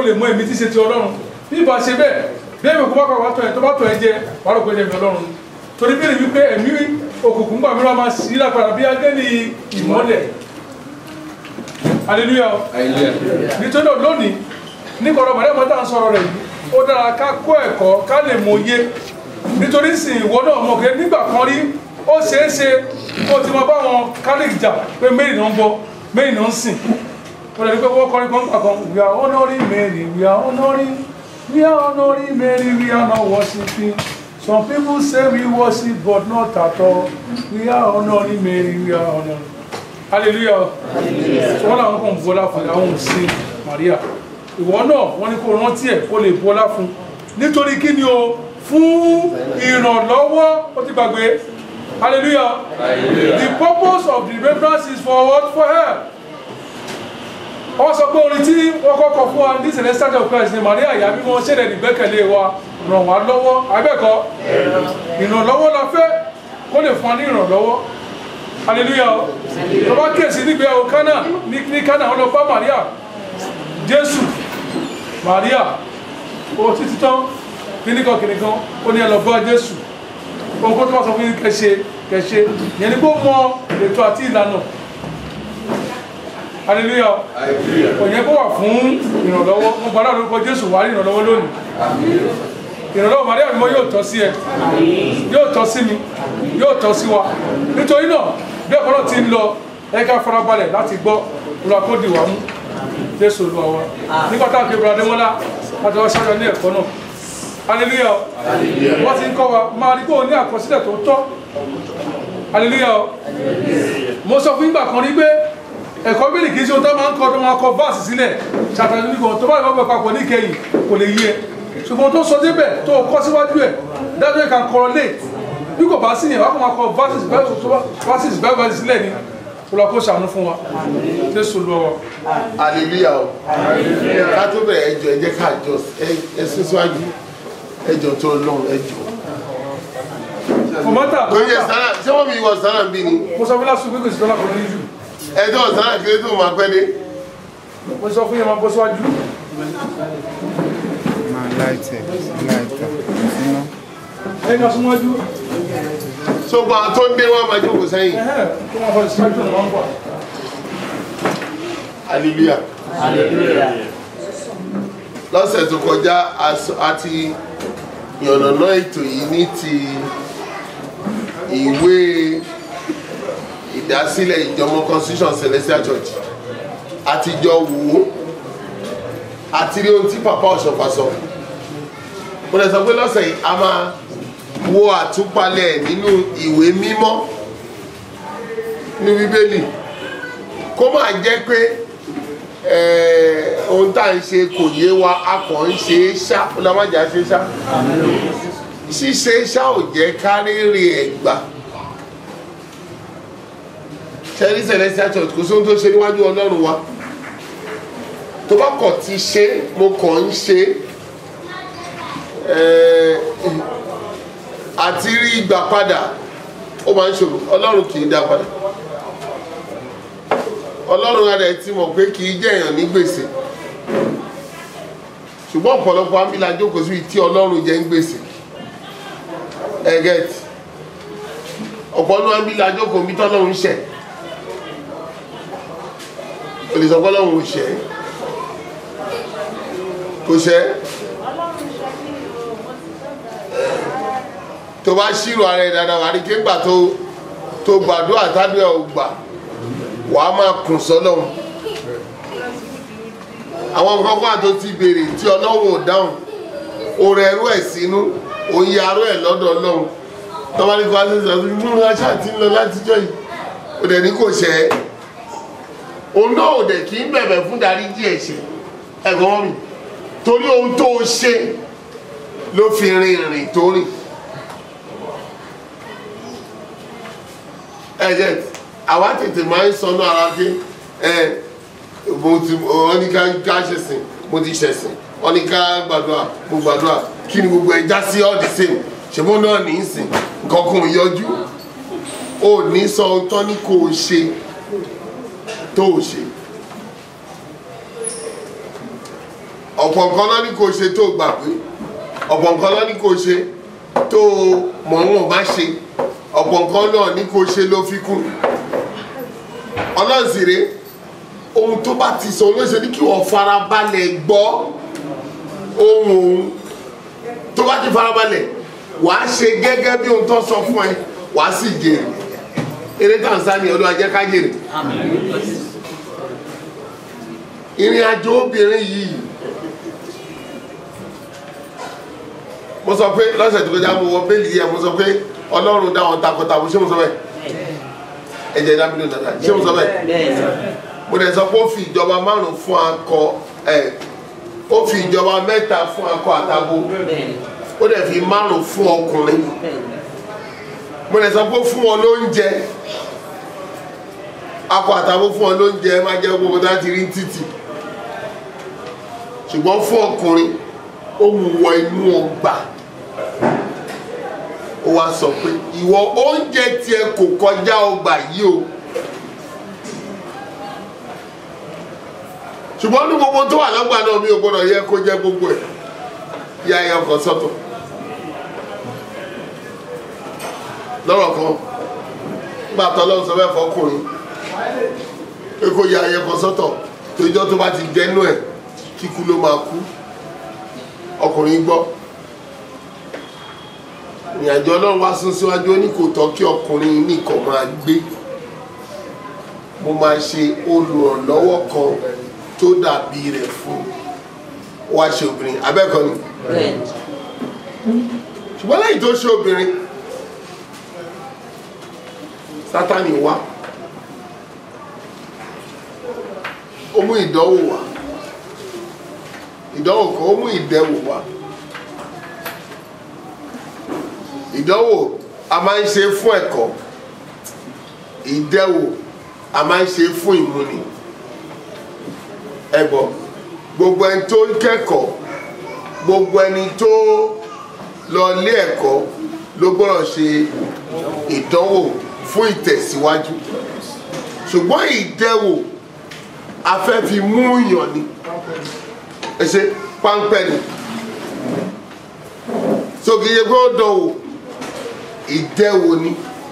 lè mọ èmi tí ṣe ti ọlọ́run bí ìbá ṣe bẹ́ẹ̀ bí èmi kò bá pàpà tọ̀ ẹ̀ tó bá tọ̀ ẹ̀ jẹ wàá rò pé ẹ̀mí ọlọ́run ni torí bí èmi pé ẹ̀mí òkùnkùn gbà mìíràn máa sí lápára bí agẹ́ni ìmọ́lẹ̀ hallelujah nítorí náà lónìí ní kọ̀ọ̀rọ̀ mọ̀lẹ́ mọ́tà ń sọ̀rọ̀ rẹ̀ yìí ó dára ká kó ẹ̀kọ́ ká lè mòye nítorí sì ìwọ náà mọ̀ pé nígbà kan rí ó ṣeé ṣe kó o ti mọ báwọn kálíkì jà pé mary náà ń bọ mary náà ń sìn ó lè ní pé wọ́n kọrin kan gbà kan we are honouring mary we are honouring we are honouring mary we are not worshiping some people say we worship but not at all we are honouring mary we are honouring hallelujah wọn làwọn kan bọlá fún àwọn òsè maria ìwọ náà wọn ní kó rántí ẹ kó lè bọlá fún nítorí kí ni o fún ìrànlọ́wọ́ ó ti gbàgbé hallelujah the purpose of the remembrance is for what for her wọ́n sọ pé orin tí wọ́n kọ́kọ́ fún wa ní celestial of Christ ni maria ìyá mímọ́ ṣẹlẹ̀ nígbẹ́kẹ̀lé wa ràn wá lọ́wọ́ abẹ́kọ̀ ìrànlọ́wọ́ la fẹ́ kó lè fún wa ní ìrànlọ́wọ́ hallelujah tó bá kíyèsí nígbéyàwó kánà ní kánà wọn lọ bá maria jésù maria ó títí tán kíníkan kíníkan ó ní ẹ lọ bá jésù ohun kó tó bá sọ fún yín kẹṣe kẹṣe yẹn ni kó mọ ètò àti ìlànà hallelujah òyìn kó wà fún ìrànlọ́wọ́ mo gbọ́dọ̀ lórúkọ jésù wà ní ìrànlọ́wọ́ lónìí ìrànlọ́wọ́ maria mímọ́ yóò tọ́ sí ẹ yóò tọ́ sí mi yóò tọ́ sí wa nítorí náà bí ẹ̀kọ́ náà ti ń lọ ẹ ká farabalẹ̀ láti gbọ́ olúwa kó dì wá mú jésù olúwa wa nígbà tá a fi ìbúra démọ́lá láti wá sáyọ ní ẹ̀kọ́ náà hallelujah wọ́n ti ń kọ́ wa máa rí pé o ní àkọsílẹ̀ tó tọ́ hallelujah mo sọ fún ìgbà kan rí pé ẹ̀kọ́ bíbélì kì í ṣe ohun tó máa ń kọ́ tó máa kọ báàsì sílẹ̀ ṣàtàlẹ́ nígbà tó bá ìbá papọ̀ ní ìkẹyìn kò lè yí ẹ ṣùgbọ́n tó sọ débẹ̀ tó kọ́ síwájú ẹ̀ dájọ́ ìka correlate bí kò bá sí yẹn wàá kọ́ máa kọ verses verses bẹ́ẹ̀ sílẹ̀ ni olùwà kó ṣàánú fún wa jésù lọ wa. hallelujah o ká tó bẹ̀rẹ̀ ẹjọ́ ẹ jẹ́ ká jọ ẹ sún síwájú ẹjọ́ tó lọ́run ẹjọ́. kọ̀mọ́tà kò yẹ sànà ṣé wọ́n mi wọ sànà bí ni mo sọ fún lásìkò pé kò sí dọ́là kan ní jù ẹjọ́ sànà kiri tó máa pẹ́ dé. mo sọ fún yẹn máa bọ́ síwájú. máa láìtẹ̀ láìtẹ̀ síná. ẹ̀yin náà súnmọ́jú tó gba tó ń dé wọn máa jókòó sẹ́yìn ẹ̀hẹ́ tó máa fọ ìsìlájú náà máa ń wà. hallelujah. lọ́sẹ̀ tó kọjá aṣọ- a ti yànnàná ètò yìí ní ti ìwé ìdásílẹ̀ ìjọmọ constitution celestial church àtijọ́ wò ó àti rí ohun tí papa ọ̀ṣọ́fà sọ mo lè sọ pé lọ́sẹ̀ yìí a máa wo àtúpalẹ̀ nínú ìwé mímọ́ ní bíbélì kó máa jẹ́ pé eh, ohun tá à ń ṣe kò yé wa a kàn ń ṣe é ṣá ó lọ́ má jà ṣe é ṣá ṣíṣe é ṣá ò jẹ́ kárẹ́rẹ́ ẹ̀ gbà ṣẹ́rí celestial church kò sóhun tó ṣe níwájú ọlọ́run wa tó bá kọ̀ ti ṣe mo kàn ń ṣe eh, àti rí ìgbà padà ó máa ń ṣòro ọlọ́run kì í dá padà ọlọ́run ara ẹ̀ ti mọ̀ pé kì í jẹ́ èèyàn ní gbèsè ṣùgbọ́n ọ̀pọ̀lọpọ̀ amílà jókòó sí tí ọlọ́run jẹ́ ń gbèsè ẹgẹt ọ̀pọ̀lọpọ̀ amílà jókòó bí tọ́lọ́run ṣẹ̀ olùsọ̀kọ́ ọlọ́run ò ṣẹ̀ kò ṣẹ̀ tó bá ṣírò ara ẹ̀ dáadáa wà ní kéńgbà tó tó gbàdúrà tádùn ẹ̀ ò gbà wà á máa kùn sọ́lọ́run àwọn nǹkan kan tó ti béèrè tí ọlọ́run ò dáhùn òrò ẹrú ẹ̀ sínú òye arú ẹ̀ lọ́dọ̀ ọlọ́run tọ́ba ní kó wá sí sọ́dún inú aṣá ti ń lọ látijọ́ yìí ó dẹ̀ ní kò ṣẹ́ ẹ́ òun náà ò dẹ̀ kí ń bẹ̀bẹ̀ fún dáríjì ẹ̀ṣẹ̀ ẹ̀gbọ́n mi torí ohun tó o ṣe ló fi rin ìrìn tó rìn ẹ̀jẹ̀ àwa tètè máa ń sọnù ara pé ẹ mo ti wọ́n ní ká ká ṣẹ̀sìn mo ti ṣẹ̀sìn wọ́n ní ká gbàdúrà mo gbàdúrà kí ni gbogbo ẹ̀ já sí all the same ṣùgbọ́n náà ní í sìn nǹkan kan ò yọjú ò ní sọ ohun tán ní kò ṣe tó o ṣe ọ̀pọ̀ nǹkan lọ ní kò ṣe tó gbà pé ọ̀pọ̀ nǹkan lọ ní kò ṣe tó mọ̀ọ́mọ̀ má ṣe ọ̀pọ̀ nǹkan náà ní kò ṣe ló fi kún ọlọ́run sì rèé ohun tó bá ti sọ olóṣèlú ní kí wọ́n farabalẹ̀ gbọ́ ohun òun tó bá ti farabalẹ̀ wàá ṣe gẹ́gẹ́ bí ohun tó sọ fún ẹ wàá sì jèrè eré tanzania olúwa jẹ́ ká jèrè ìrìn àjò obìnrin yìí mo sọ pé lọ́sẹ̀ tó kọjá mo wọ bẹ́ẹ̀lì yìí mo sọ pé ọlọ́run dá wọn takọtabo ṣé mo sọ bẹ́ẹ̀ ẹ̀jẹ̀ dábìlì nàdà ṣé mo sọ bẹ́ẹ̀ mo dẹ̀ sọ pé ó fi ìjọba márùn fún akọ ẹ̀ ó fi ìjọba mẹ́ta fún akọ àtabo ó dẹ̀ fi márùn fún ọkùnrin mo dẹ̀ sọ pé ó fún wọn lóúnjẹ akọ àtabo fún wọn lóúnjẹ ẹ má jẹ́ gbogbo tá a ti rí títì ṣùgbọ́n fún ọkùnrin ó mú wọ inú ọgbà ó wá sọ pé ìwọ oúnjẹ tiẹ̀ kò kọjá ọgbà yìí o. ṣùgbọ́n ní gbogbo tó wà lọ́gbà náà mi ò gbọ́dọ̀ yẹ kó jẹ́ gbogbo ẹ̀ yá ẹyẹ ọkọ̀ sọ́tọ̀ lọ́rọ̀ kan nígbà tó lọ́wọ́ sọ bẹ́ẹ̀ fọkùnrin pé kó yá ẹyẹ ọkọ̀ sọ́tọ̀ tó ijọ́ tó bá ti jẹ́nu ẹ̀ kíkú ló máa kú ọkùnrin gbọ́ ìrìnàjò ọlọ́run wá sún síwájú ó ní kò tọ́ kí ọkùnrin nìkan máa gbé mo máa ṣe olùrànlọ́wọ́ kan tó dàbí rẹ̀ fún wá ṣe obìnrin abẹ́kọ̀ ni ṣùgbọ́n lẹ́yìn tó ṣe obìnrin sátani wá ó mú ìdánwò wá ìdánwò kan ó mú ìdẹwò wá ìdánwò a máa ń ṣe fún ẹ̀kọ́ ìdẹwò a máa ń ṣe fún ìmúni ẹgbọ gbogbo ẹni tó ń kẹ́kọ̀ọ́ gbogbo ẹni tó lọ ilé ẹ̀kọ́ ló gbọ́dọ̀ ṣe ìdánwò fún ìtẹ̀síwájú ṣùgbọ́n ìdẹwò a fẹ́ fi mú yàn ni ẹ ṣe páńpẹ́ ni so kì í ṣe pé ó dánwò ìdẹwò ni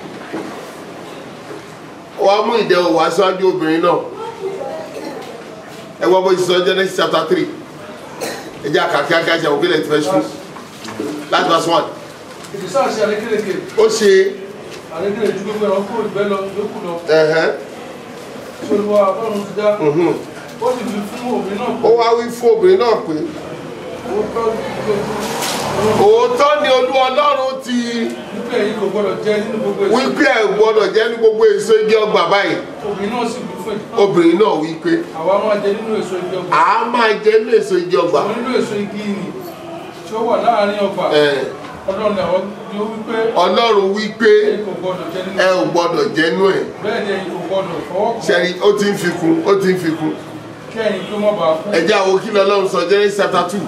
wàá mú ìdẹwò wá síwájú obìnrin náà ẹ wọ́n bó ṣe sọ Genesis chapter three ẹ jẹ́ àkàkí akáṣà òkè lẹ́tí fẹ́ ṣú last verse one ìdísà ṣe àrékèrèké ó ṣe àrékèrè ju gbogbo ẹ̀rọ kúrò ìgbẹ́ lọ yókù lọ ẹ̀hẹ́n, tí olúwa ọlọ́run ti dá mhm. ó sì fi fún obìnrin náà ó wá wí fún obìnrin náà pé ó tọ́ òótọ́ ni olú ọlọ́run ti wípé ẹ̀yin kò gbọ́dọ̀ jẹ nínú gbogbo èso wípé ẹ̀ gbọ́dọ̀ jẹ́ ní gbogbo èso igi ọgbà báyìí obìnrin náà sì wí fún ìtàn obìnrin náà wí pé àwa máa jẹ nínú èso igi ọgbà a máa jẹ ní èso igi ọgbà àwọn nínú èso igi nì tí ó wà láàárín ọgbà Ẹ̀, ọlọ́run ni àwọn ni ó wípé ọlọ́run wí pé ẹ̀yin kò gbọ́dọ̀ jẹ nínú ẹ ò gbọ́dọ̀ jẹ́ nú ẹ̀ bẹ́ẹ̀ ni ẹ̀yin kò gbọ́dọ̀ fọwọ́ kàn ṣẹ́ni ó ti ń fi kún ó ti ń fi kún kí ẹ̀yin tó má bàa kú ẹ jẹ́ àwọn kí lọ́lọ́run sọ Genesis chapter two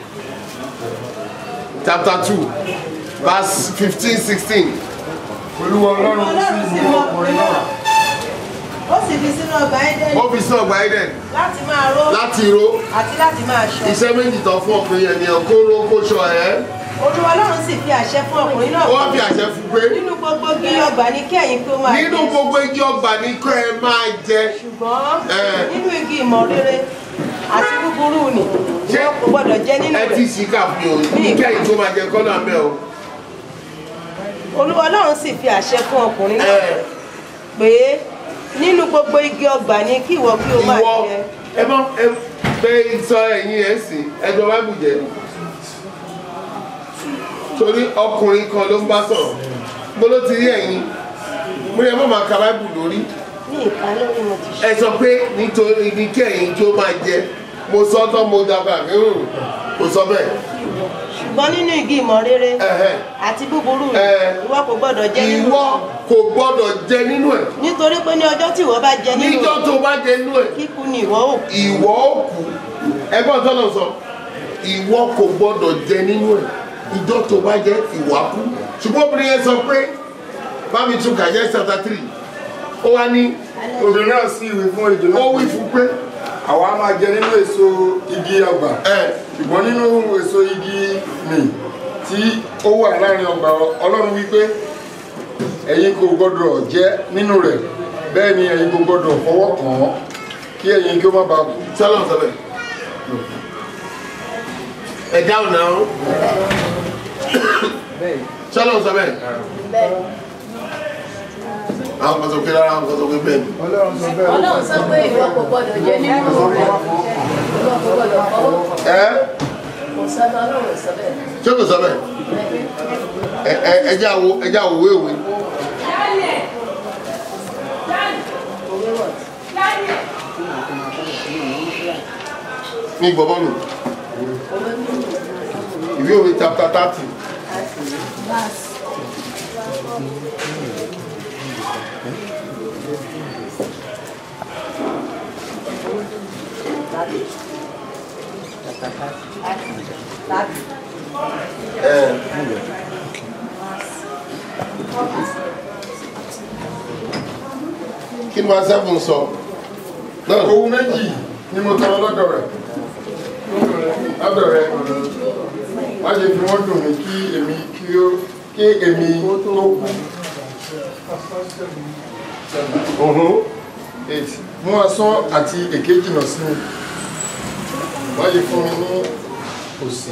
chapter two verse fifteen sixteen olúwa ọlọ́run ọlọ́run sì sì mú mú ọkùnrin náà ó sì fi sínú ọgbà Édẹ́nì ó fi sí ọgbà Eden láti máa ró láti ro àti láti máa ṣọ́ iṣẹ́ méjì tán fún ọkùnrin yẹn ni kó ro kó ṣọ ẹ̀ olúwa ọlọ́run sì fi àṣẹ fún ọkùnrin náà wọ́n fi àṣẹ fún pé nínú gbogbo igi ọgbà ní kí ẹ̀yin kí ó máa nínú jẹ gbogbo igi ọgbà ní kó ẹ máa jẹ ṣùgbọ́n Eh. nínú igi ìmọ̀ rere àti búburú nì Ṣé- ìwọ kò gbọdọ̀ jẹ nínú ẹ ti rẹ̀ sì kà fún o ní kẹ́yìn tó máa jẹ kọ́nà mẹ́ o. olúwa ọlọ́run sì fi àṣẹ fún ọkùnrin náà Ẹ, pé nínú gbogbo igi ọgbà ní kí ìwọ kí ó máa ìwọ jẹ ẹ mọ ẹ bẹ sọ ẹyin ẹ sìn ẹjọ báìbù jẹ torí ọkùnrin kan ló ń bá sọ̀rọ̀ bó ló ti rí ẹ̀yin mo ní ẹ má máa ka báìbù lórí ní ìka lórí mo ti ṣe ẹ sọ pé nítorí ní kí ẹ̀yin tó máa jẹ mo sọ tán mo dàgbà rírun kò sọ bẹ́ẹ̀ ṣùgbọ́n nínú igi ìmọ̀ rere Ẹ̀hẹ́. àti búburú nì Eh. ìwọ kò gbọdọ̀ jẹ nínú ìwọ rẹ̀ kò gbọ́dọ̀ jẹ nínú ẹ̀ nítorí pé ní ọjọ́ tí ìwọ bá jẹ nínú níjọ́ rẹ̀ tó bá jẹ nínú ẹ̀ kíkú ni ìwọ ò kú ìwọ òkú ẹgbọ́n tó lọ sọ ìwọ kò gbọdọ̀ jẹ nínú ẹ̀ ìjọ tó bá jẹ ìwà kú ṣùgbọ́n obìnrin yẹn sọ pé bámi tún kàjẹ́ chapter three ó wá ní obìnrin náà sì wí fún ejò ó náà wí fún pé àwa máa jẹ nínú èso igi ọgbà ẹ ṣùgbọ́n nínú èso igi nì tí ó wà láàrin ọgbà ọlọ́run wípé ẹ̀yin kò gbọ́dọ̀ jẹ nínú rẹ̀ bẹ́ẹ̀ ni ẹ̀yin kò gbọ́dọ̀ fọwọ́ kàn án kí ẹ̀yin kí ó má bàa kú sọlọ sọ bẹ́ẹ̀ ẹ dáhùn náà sọlọ sọ bẹ́ẹ̀ àwọn kan sọ pé rárá àwọn kan sọ pé bẹ́ẹ̀ ni ọlọ́run sọ pé ìwọ kò gbọdọ̀ jẹ nínú rẹ̀ ìwọ kò gbọdọ̀ fọwọ́ ẹ kò sọ́nà ọlọ́run sọ bẹ́ẹ̀. ṣé kò sọ bẹ́ẹ̀ ẹ ẹ ẹjẹ àwọ ẹjẹ àwọ wéwèé Òwe wọ̀ ní gbọmọ nù òwe mímu ìwé òwe chapter thirty ẹ kí ni wọn sẹ́fún sọ náà owó méjì ni mo tọrọ lọ́dọ̀ rẹ̀ lọ́dọ̀ rẹ̀ má ṣe fi wọ́n dùn mí kí èmi kí ó kí èmi tó kú ọ̀hún eight mú asán àti èké jìnnà sí mi má ṣe fún mi ní òsì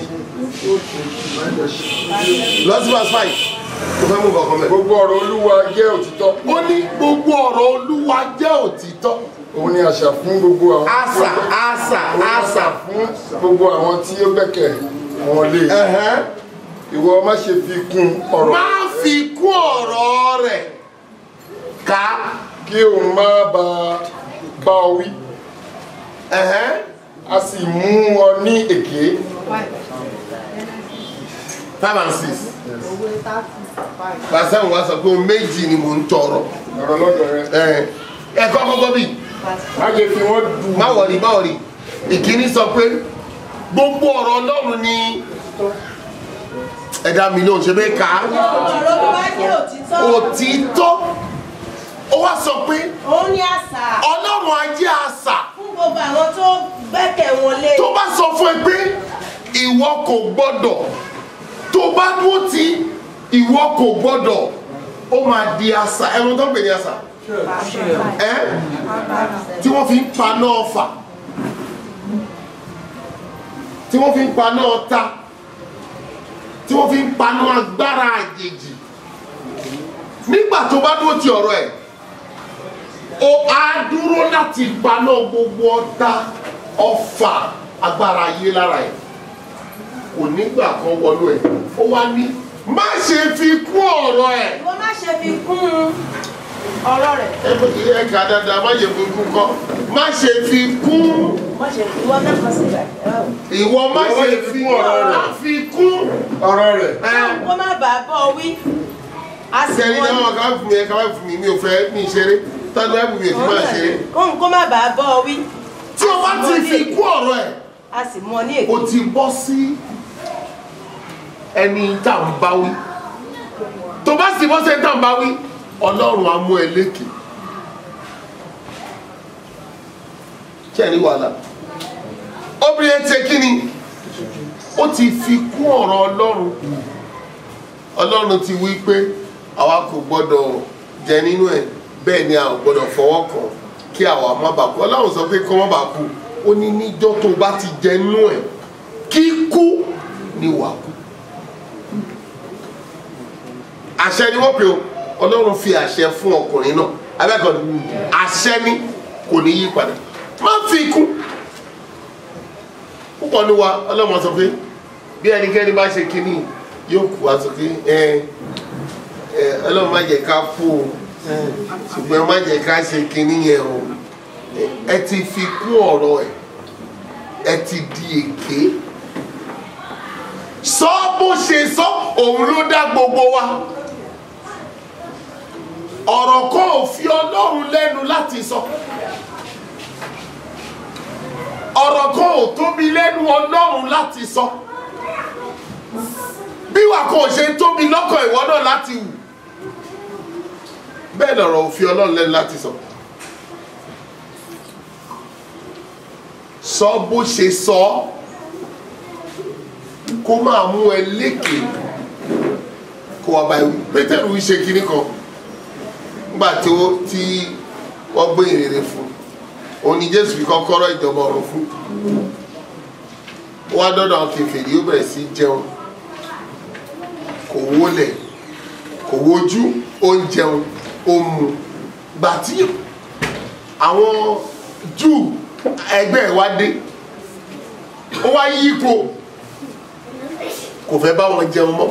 lọ sí verse five mo fẹ́ mú kankan mẹ́. gbogbo ọ̀rọ̀ olúwa jẹ́ òtítọ́ ó ní gbogbo ọ̀rọ̀ olúwa jẹ́ òtítọ́ òun ni àṣà fún gbogbo àwọn àṣà àṣà àṣà fún gbogbo àwọn tí ó gbẹ́kẹ̀ wọn lé ẹ̀hẹ́n. ìwọ má ṣe fi kún ọ̀rọ̀ má fi kún ọ̀rọ̀ rẹ̀ ká kí òun má bá bá ọ wí ẹ̀hẹ́n. a sì mú ọ ní èké five and six pàṣẹ wa sọ pé ohun méjì ni mò ń tọrọ ọ̀rọ̀ lọ́dọ̀ rẹ ẹ̀ ẹ̀kọ́ kọ́kọ́ bíi má ṣe fi wọ́n dùn má wọ̀rí má wọ̀rí ìkíní sọ pé gbogbo ọ̀rọ̀ ọlọ́run ni ẹ̀dá mi ló ń ṣe bẹ́ẹ̀ ká ọ̀rọ̀ tó bá jẹ́ òtítọ́ òtítọ́ ó wá sọ pé òun ní àṣà ọlọ́run ajé àṣà fún gbogbo àwọn tó gbẹ́kẹ̀ wọn lé tó bá sọ fún ẹ pé ìwọ kò gbọ́dọ̀ tó bá dúró tí ìwọ kò gbọ́dọ̀ ó máa di àṣà ẹran tó ń pè ní àṣà ẹ tí wọ́n fi ń paná ọfà tí wọ́n fi ń paná ọta tí wọ́n fi ń paná agbára àjèjì nígbà tó bá dúró ti ọ̀rọ̀ ẹ̀ ó á dúró láti paná gbogbo ọta ọfà agbára ayé lára ẹ̀ kò nígbà kan wọnú ẹ̀ ó wá ní má ṣe fi kún ọ̀rọ̀ ẹ̀ ìwọ má ṣe fi kún ọ̀rọ̀ rẹ̀ ẹgbẹ́ kìí ẹ̀ka dáadáa má ṣe fi kún kọ́ má ṣe fi kún má ṣe ìwọ mẹ́kọ̀ọ́ síbẹ̀ ìwọ má ṣe fi ọ̀rọ̀ rẹ̀. má fi kún ọ̀rọ̀ rẹ̀ ẹ̀ kó má bàa bọ́ wí a sì sẹ́ni wọ́n náà ká fún mi ẹ̀ ká má fún mi mi ò fẹ́ mi ṣeré tọ́jú ẹ̀ fún mi ò fi máa ṣeré kóhun kó má bàa bọ́ wí tí o bá ti fi kún ọ̀rọ̀ ẹ̀ a sì mọ ní èkó o ti bọ́ sí ẹni tá à ń bá wí tó bá sì bọ́ sí ẹni tá à ń bá wí ọlọ́run á mú ẹ lékè kí ẹ ní wàhálà obìnrin ẹ ti kí ni ó ti fi kún ọ̀rọ̀ ọlọ́run ọlọ́run ti wí pé àwa kò gbọ́dọ̀ jẹ nínú ẹ̀ bẹ́ẹ̀ ni a ò gbọ́dọ̀ fọwọ́ kàn kí àwa má bàa kú ọlọ́run sọ pé kọ́ má bàa kú ó ní níjọ́ tó bá ti jẹ nínú ẹ̀ kíkú ni wà kú àṣẹ ni wọ́n pè ó ọlọ́run fi àṣẹ fún ọkùnrin náà abẹ́kọ̀ọ́ ni àṣẹ ni kò ní yí padà má fi kú púpọ̀ ní wa ọlọ́run sọ pé bí ẹnikẹ́ni bá ṣe kínní yóò kú àtúnkí ẹ ẹ ọlọ́run má jẹ́ ká kú o ṣùgbọ́n má jẹ́ ká ṣe kínní yẹn o ẹ ti fi kún ọ̀rọ̀ ẹ̀ ẹ ti di èké sọ bó ṣe sọ òun ló dá gbogbo wa ọ̀rọ̀ kan ò fi ọlọ́run lẹ́nu láti sọ ọ̀rọ̀ kan ò tóbi lẹ́nu ọlọ́run láti sọ bí wà kò ṣe tóbi lọ́kàn ìwọ náà láti wù bẹ́ẹ̀ lọ̀rọ̀ ò fi ọlọ́run lẹ́nu láti sọ sọ bó ṣe sọ kó máa mú ẹ lékè kó wá báyìí wí pétérù wí ṣe kinní kan nígbà tí ó tí wọ́n gbé ìrere fún òun ni jésù fi kọ́kọ́rọ́ ìjọba ọ̀run fún ó wá dọ́dọ̀ àwọn kèfèrí ó bẹ̀rẹ̀ sí jẹun kò wólẹ̀ kò wojú ó ń jẹun ó ń mu gbà tí àwọn júù ẹgbẹ́ ẹ̀ wá dé ó wá yí ipò kò fẹ́ bá wọn jẹun mọ́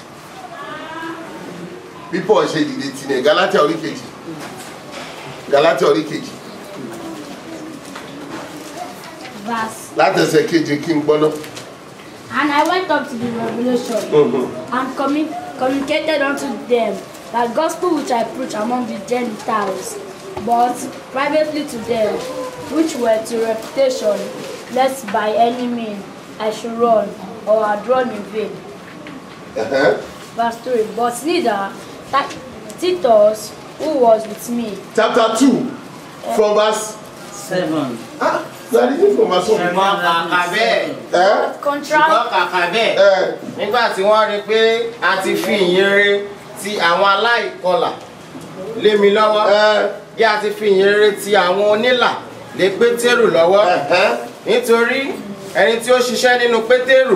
bí paul ṣe dìde tì ní galatia orí kejì galatia orí kejì Verse. látẹsẹ̀ keje kí n gbọ́ná. And I went up to the revelation and commu- communicated unto them that gospel which I preach among the Gentiles, but privately to them which were to reputation, lest by any means I should run or had run in vain. Ẹ̀hẹ́n. Verse 3 But neither Ta- Titus, who was with me, chapter two from verse seven. ah na reading from verse one. ṣùgbọ́n kàkà bẹ́ẹ̀ ẹ but contrary ṣùgbọ́n kàkà bẹ́ẹ̀ ẹ nígbà tí wọ́n rí i pé a ti fi ìyìnrere ti àwọn aláìkọlà lé mi lọ́wọ́ ẹ bí a ti fi ìyìnrere ti àwọn onílà lé pétérù lọ́wọ́ ẹ̀hẹ́n. nítorí ẹni tí ó ṣiṣẹ́ nínú pétérù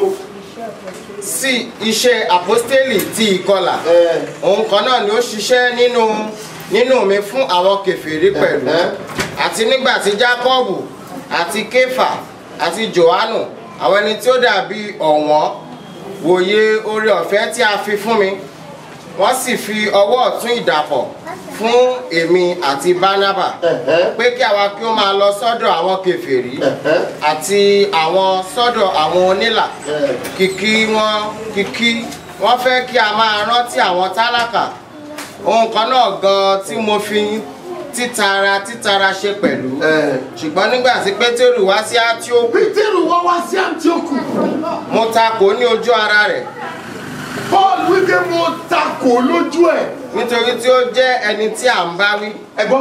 sí iṣẹ́ àpọ́stélì ti ìkọlà ẹ òun kan náà ni ó ṣiṣẹ́ nínú nínú mi fún àwọn kèfèrí pẹ̀lú Ẹ̀hẹ́. àti nígbà tí jákọ́ọ̀bù àti kéfà àti jòhánù àwọn ẹni tí ó dàbí ọ̀wọ́n wòye oore ọ̀fẹ́ tí a fi fún mi wọ́n sì fi ọwọ́ ọ̀tún ìdàpọ̀ fún èmi àti bánábà ẹ̀hẹ́n. pé kí àwa kí ó máa lọ sọ́dọ̀ àwọn kèfèrí ẹ̀hẹ́n. àti àwọn sọ́dọ̀ àwọn onílà ẹ kìkì wọn kìkì wọn fẹ́ kí a máa rántí àwọn tálákà ohun kan náà gan tí mo fi títara títara ṣe pẹ̀lú ẹ. ṣùgbọ́n nígbà tí pétérù wá sí átíókù pétérù wá wá sí antioch mo takò ní ojú ara rẹ̀ paul wípé mo takò lójú ẹ nítorí tí ó jẹ́ ẹni tí à ń bá wí ẹ gbọ́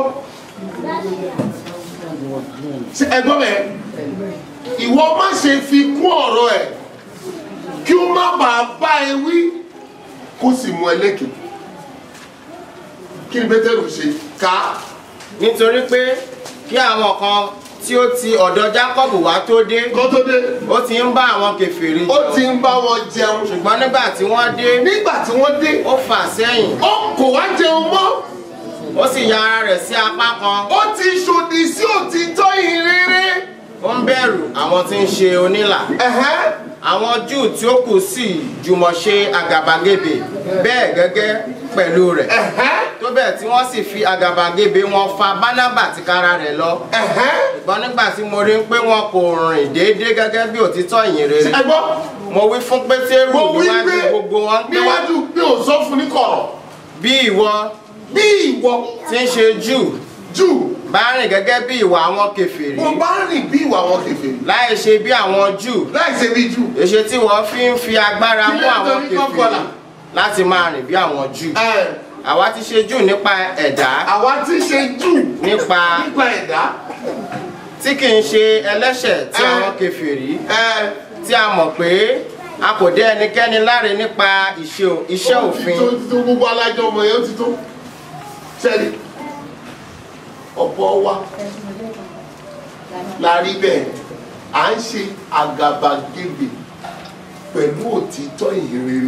Ṣé ẹ gbọ́ bẹ́ẹ̀ ìwọ má ṣe fi kún ọ̀rọ̀ ẹ̀ kí ó má bàa bá ẹ wí kó sì mú ẹ lékè kí ni pétérù ṣe ká nítorí pé kí àwọn kan tí ó ti ọ̀dọ̀ jákọ́bù wá tó dé kó tó dé ó ti ń bá àwọn kèfèrí ó ti ń bá wọn jẹun ṣùgbọ́n nígbà tí wọ́n dé nígbà tí wọ́n dé ó fà sẹ́yìn ó kò wá jẹun mọ́ ó sì ya ara rẹ̀ sí apá kan ó ti ṣòdì sí òtítọ́ ìrere ó ń bẹ̀rù àwọn tí ń ṣe onílà ẹ̀hẹ́n. àwọn júù tí ó kù sì jùmọ̀ ṣe àgàbàgebè bẹ́ẹ̀ gẹ́gẹ́ pẹ̀lú rẹ̀ ẹ̀hẹ́n. tó bẹ́ẹ̀ tí wọ́n sì fi àgàbàgebè wọn fa bánábà tìkára rẹ̀ lọ ẹ̀hẹ́n. ṣùgbọ́n nígbà tí mo rí pé wọn kò rìn déédéé gẹ́gẹ́ bí òtítọ́ ìyìn rere ẹ gbọ́ mo wí fún pétérù mo wí níwájú pé gbogbo wọn pé níwájú mi ò sọ fún ní kọ̀rọ̀ bí ìwọ bí ìwọ tí ń ṣe júù jù bá rìn gẹ́gẹ́ bí ìwà àwọn kèfèrí mo bá rìn bí ìwà wọn kèfèrí láì ṣe bí àwọn júù láì ṣe bí jù èṣe tí wọ́n fi ń fi agbára mú Kí ló ń àwọn torí kọ́ kọlà? kèfèrí láti máa rìn bí àwọn júù ẹ àwa ti ṣe júù nípa ẹ̀dá àwa tí ṣe jù nípa nípa ẹ̀dá tí kì í ṣe ẹlẹ́ṣẹ̀ tí Ẹ. àwọn kèfèrí ẹ tí a mọ̀ pé a kò dé ẹnikẹ́ni láre nípa ìṣe- iṣẹ́ ó ti òfin tó ti tó gbogbo alájọ ọmọ yẹn ó ti tó sẹ́ni ọ̀pọ̀ wa la rí bẹ́ẹ̀ à ń ṣe àgàbàgebè pẹ̀lú òtítọ́ ìhìnrere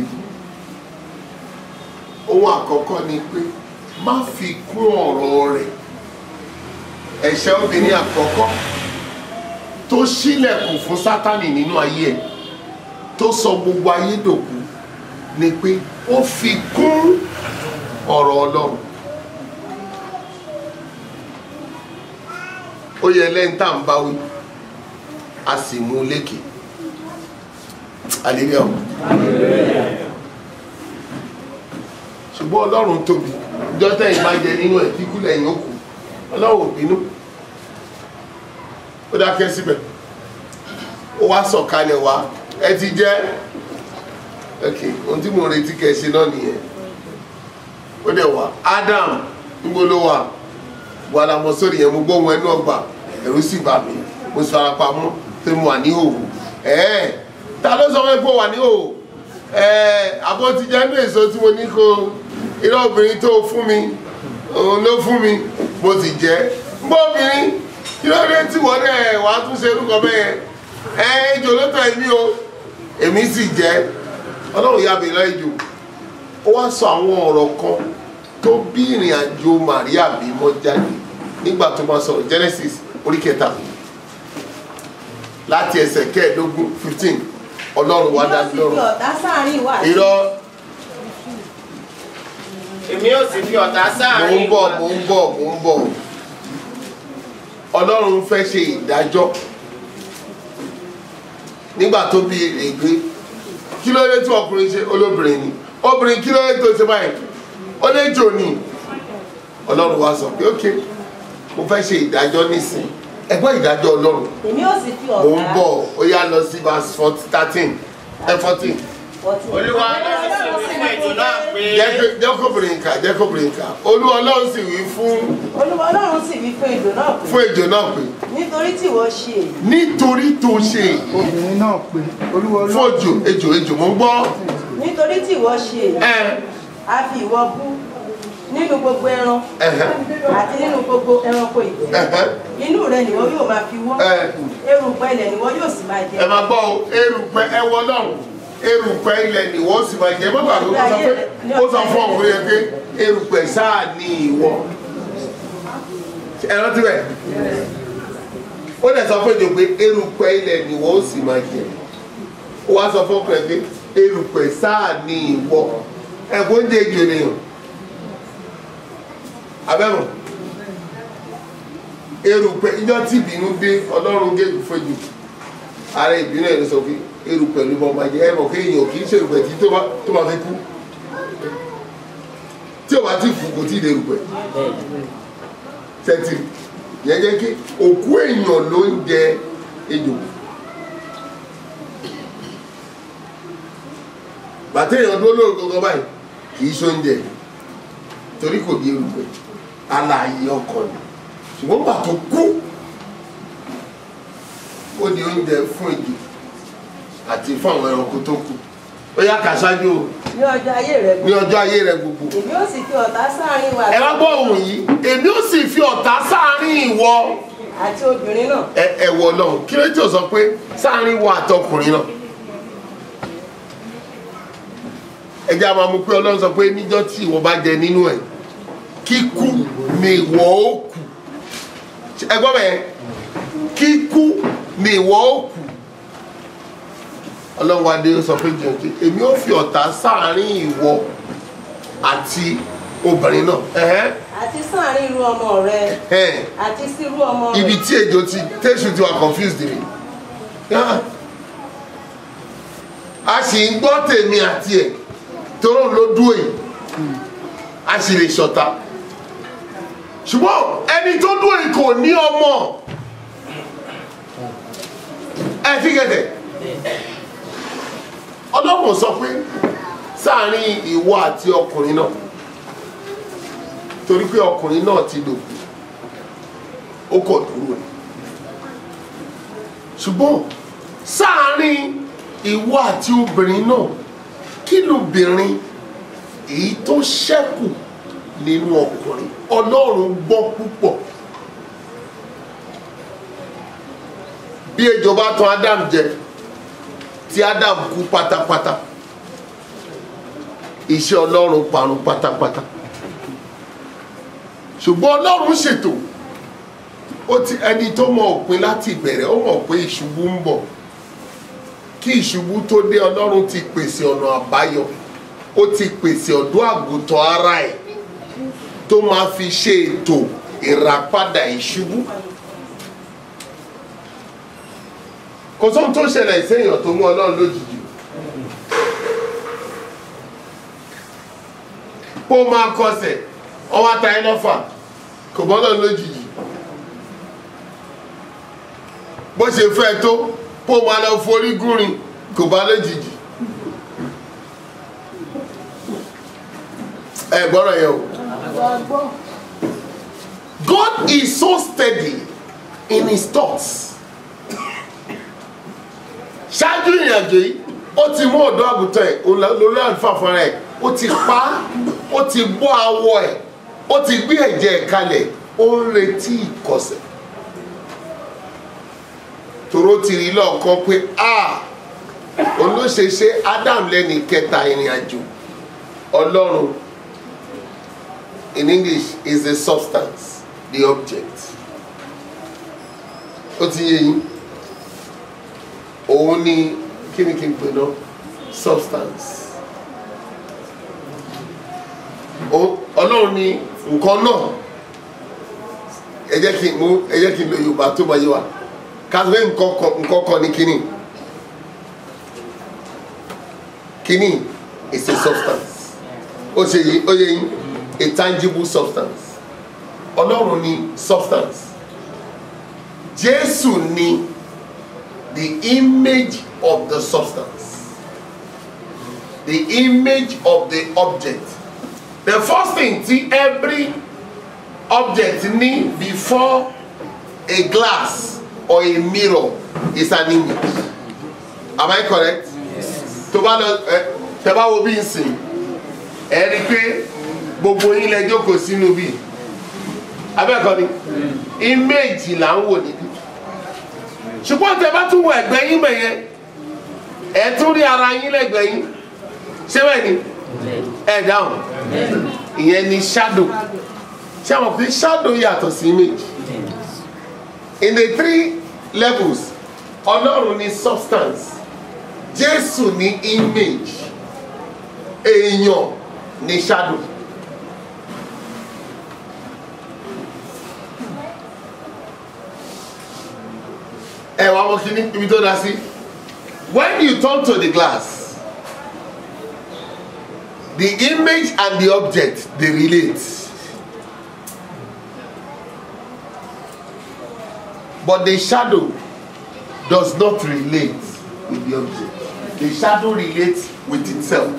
ohun àkọ́kọ́ ni pé má fi kún ọ̀rọ̀ rẹ̀ ẹ̀ṣẹ̀ obìnrin àkọ́kọ́ tó ṣílẹ̀kùn fún sátánì nínú ayé ẹ̀ tó sọ gbogbo ayé dòkú ni pé ó fi kún ọ̀rọ̀ ọlọ́run ó yẹ lẹ́yìn tá à ń bá wí a sì mú un lékè àlèrè ọ̀hún ṣùgbọ́n ọlọ́run tóbi jọ́tẹ̀ ìbàjẹ́ nínú ẹ̀ kíkú lẹ́yìn òkú ọlọ́run ò bínú ó dákẹ́ síbẹ̀ ó wá sọ̀kalẹ̀ wá ẹ ti jẹ́ ok ohun tí mo retí kẹ́ ẹ ṣe náà nìyẹn ó dẹ̀ wá Adam níbo ló wà wàhálà mọ sórí yẹn mo gbọ́ ohun ẹnu ọgbà ẹ̀rù sì bà mí mo sì fara pamọ́ pé mo wà ní òwò ẹ̀ẹ́ ta ló sọ fún ẹ pé wà ní o ẹ àbọ̀ ti jẹ́ ní èso tí mo ní kó irọ́ obìnrin tó fún mi òun ló fún mi mo sì jẹ́ gbọ́ obìnrin kí ló dé tí wọ́n dẹ̀ wá tún ṣe orúkọ bẹ́ẹ̀ ẹ ejò ló tẹ̀ mí o èmi sì jẹ́ ọlọ́run yà mí lọ́jọ́ ó wá sọ àwọn ọ̀rọ̀ kan tó bí ìrìn àjò Màríà bímọ jáde nígbà tó máa sọ̀rọ̀ Genesis orí kẹta láti ẹsẹ̀ kẹẹ̀ẹ́dógún fifteen ọlọ́run wá dá yóò sì fi lọ́rùn ọ̀tá sáàrin wà sí irọ́ èmi yóò sì fi ọ̀tá mò sáàrin ń bọ̀ mò ń bọ̀ mò ń bọ̀ ọlọ́run fẹ́ ṣe ìdájọ́ nígbà tó bí ègbé kí ló dé tí ọkùnrin ṣe olóbìnrin ni obìnrin kí ló dé tó ṣe báyìí ó lè jò ní ọlọ́run wá sọ pé ok mo fẹ́ ṣe ìdájọ́ nísìn ẹgbẹ́ ìdájọ́ ọlọ́run èmi yóò sì fi mò ń ọ̀tá bọ̀ ó yá lọ sí verse thirteen ẹ fourteen ọtí. olúwa ọlọ́run sì wí fún ètò náà pé jẹ́kọ̀bìnrin kà jẹ́kọ̀bìnrin kà olú ọlọ́run sì wí fún olúwa ọlọ́run sì wí fún èdò náà pé fún ejò náà pé nítorí tí ìwọ ṣe èyí nítorí tó ṣe èyí obìnrin náà pé olúwa fún ejò ejò ejò mo ń gbọ́ nítorí tí ìwọ ṣe èyí ẹ a fi ìwọ bú nínú gbogbo ẹran ẹhẹ àti nínú gbogbo ẹranko ìgbẹ́ ẹhẹ inú rẹ nìwọ yóò máa fi wọ́ ẹ erùpẹ̀ ilẹ̀ nìwọ yóò sì máa jẹ ẹ máa gbọ́ o erùpẹ̀ ẹ wọ lọ́run erùpẹ̀ ilẹ̀ ni wọ́n sì máa jẹ bàbá mi kó sọ pé ó sọ fún ọkùnrin yẹn pé erùpẹ̀ sáà ní ìwọ ẹ rántí bẹ́ẹ̀ ó dẹ̀ sọ fún ejò pé erùpẹ̀ ilẹ̀ ni wọ́n sì máa jẹ ó wá sọ fún ọkùnrin pé erùpẹ̀ sáà ní ìwọ ẹ̀gbọ́n jẹ́ ejò nìyàn abẹ́mọ̀ erùpẹ̀ ìjọ tí ìbínú dé ọlọ́run gégùn fẹ́jù ara ìbínú ẹ̀ ló sọ pé erùpẹ̀ ló bọ́ máa jẹ ẹ̀ mọ̀ pé èèyàn kì í ṣe erùpẹ̀ tí tó bá- tó máa fi kú tí o bá ti fò kò tí ì lè erùpẹ̀ tẹ́tì yẹn jẹ́ kí òkú èèyàn ló ń jẹ ejò bàtẹ́ èèyàn dúró lórí gbogbo báyìí kì í ṣoúnjẹ torí kò di erùpẹ̀ alààyè ọkàn ni ṣùgbọ́n gbà tó kú ó di oúnjẹ fún ejò àti fún àwọn ẹranko tó kù ó yá kà ṣáájú o ní ọjọ́ ayé rẹ ní ọjọ́ ayé rẹ gbogbo èmi yóò sì fi ọ̀tá sáàrin wà ẹ wá gbọ́ ohun yìí èmi ó sì fi ọ̀tá sáàárín ìwọ àti obìnrin náà ẹ ẹ wọ lọ́hùn kí ló tí ò sọ pé sáàárín ìwọ àtọkùnrin náà ẹ jẹ́ àwọn amú pé ọlọ́run sọ pé níjọ́ tí ìwọ bá jẹ nínú ẹ̀ kíkú ni ìwọ ó kù ẹ gbọ́ bẹ́ẹ̀ kíkú ni ìwọ ó kù ọlọ́run wa dé ó sọ pé jẹun pé èmi ó fi ọ̀tá sáàárín ìwọ àti obìnrin náà ẹ̀hẹ́n àti sáàrin irú ọmọ rẹ ẹ̀hẹ́n àti sírú ọmọ rẹ ibi tí ejò ti tẹ́sù ti wà confused mi Yá. a sì ń gbọ́ tèmi àti ẹ̀ tóró ló dúró yìí a sì lè ṣọ̀tá ṣùgbọ́n ẹni tó dúró yìí kò ní ọmọ ẹ fi gẹ̀dẹ̀ ọlọ́run sọ pé sáàárín ìwọ àti ọkùnrin náà torí pé ọkùnrin náà ti dòkú ó kọ̀ dúró ni ṣùgbọ́n sáàárín ìwọ àti obìnrin náà kí lóbìnrin èyí tó ṣẹ́kù nínú ọkùnrin ọlọ́run gbọ́ púpọ̀ bí ejò bá tan Adam jẹ tí Adam kú pátápátá iṣẹ́ ọlọ́run parun pátápátá ṣùgbọ́n ọlọ́run ṣètò ó ti ẹni tó mọ òpin láti ìbẹ̀rẹ̀ ó mọ̀ pé ìṣubú ń bọ̀ kí ìṣubú tó dé ọlọ́run ti pèsè ọ̀nà àbáyọ ó ti pèsè ọ̀dọ́ àgùntàn ara ẹ̀ tó máa fi ṣe ètò ìràpadà ìṣubú kò sóhun tó ṣẹlẹ̀ séèyàn tó mú ọlọ́run lójijì kó máa kọsẹ̀ ọwọ́ ata ẹ lọ́fà kò bọ́ ọlọ́run lójijì bó ṣe fẹ́ tó kó máa lọ forí gúnrin kò bá lójijì ẹ gbọ́dọ̀ yẹ o God is so steady in his thoughts ṣáájú ìrìnàjò yìí ó ti mú ọ̀dọ́ àgùntàn ẹ̀ òun lọ- lórí àlùfáà fúnra ẹ̀ ó ti pa á ó ti bọ́ awọ ẹ̀ ó ti gbé ẹ̀jẹ̀ ẹ̀ kalẹ̀ ó ń retí ìkọsẹ̀ tòró ti rí lọ́ọ̀kan pé a òun ló ṣe ṣe Adam lẹ́ni kẹta ìrìnàjò ọlọ́run in English is the substance the object ó ti yé yín òun ni kí ni kí n pè náà substance Ó- ọlọ́run ni nǹkan náà ẹ jẹ́ kí n mú ẹ jẹ́ kí n lo yorùbá tó bá yé wa kàwé nǹkan kan nǹkan kan ní kíní kíní is a substance ó ṣe yí ó yé yín a tangible substance ọlọ́run ni substance jésù ni the image of the substance the image of the object the first thing tí every object ní before a glass or a mirror is an image am I correct tó bá lọ ẹ tẹ bá wo bí n sìn ẹ rí i pé gbogbo yín lẹ jókòó sínú bí abẹ́ẹ̀kọ́ ni image là ń wò níbí ṣùgbọ́n tẹ bá tún wọ ẹ̀gbẹ́ yín bẹ̀ yẹn ẹ tún rí ara yín lẹ́gbẹ̀ẹ́ yín ṣé bẹ́ẹ̀ ni ẹ dáhùn ìyẹn ni shadow ṣé àwọn pé shadow yàtọ̀ sí image in the three levels ọlọ́run ni substance jésù ní image èèyàn ní shadow. ẹ wá wọ́n kí ní ibi tó dá sí when you turn to the glass the image and the object dey relate but the shadow does not relate with the object the shadow relates with itself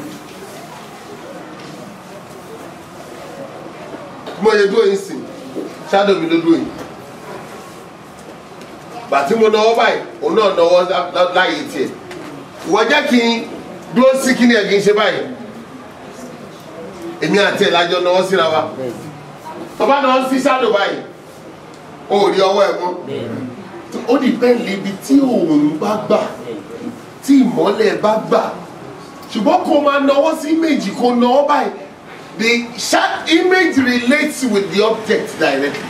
mo ye dúró yín sìn shadow mi ló dúró yín bàtí mo náwó báyìí òun náà náwó lá- lá- láàyè tiẹ̀ ìwọ jẹ́ kí n dúró sí kí ni ẹ̀ kí n ṣe báyìí èmi àti ẹ̀ lájọ náwó síra wa tọ́ba náà sí shadow báyìí o ò rí ọwọ́ ẹ̀ mọ́ ó dìpẹ́ǹd lébi tí òòrùn bá gbà tí ìmọ́lẹ̀ bá gbà ṣùgbọ́n kó máa náwó sí méjì kó náwó báyìí the sha- image relates with the object directly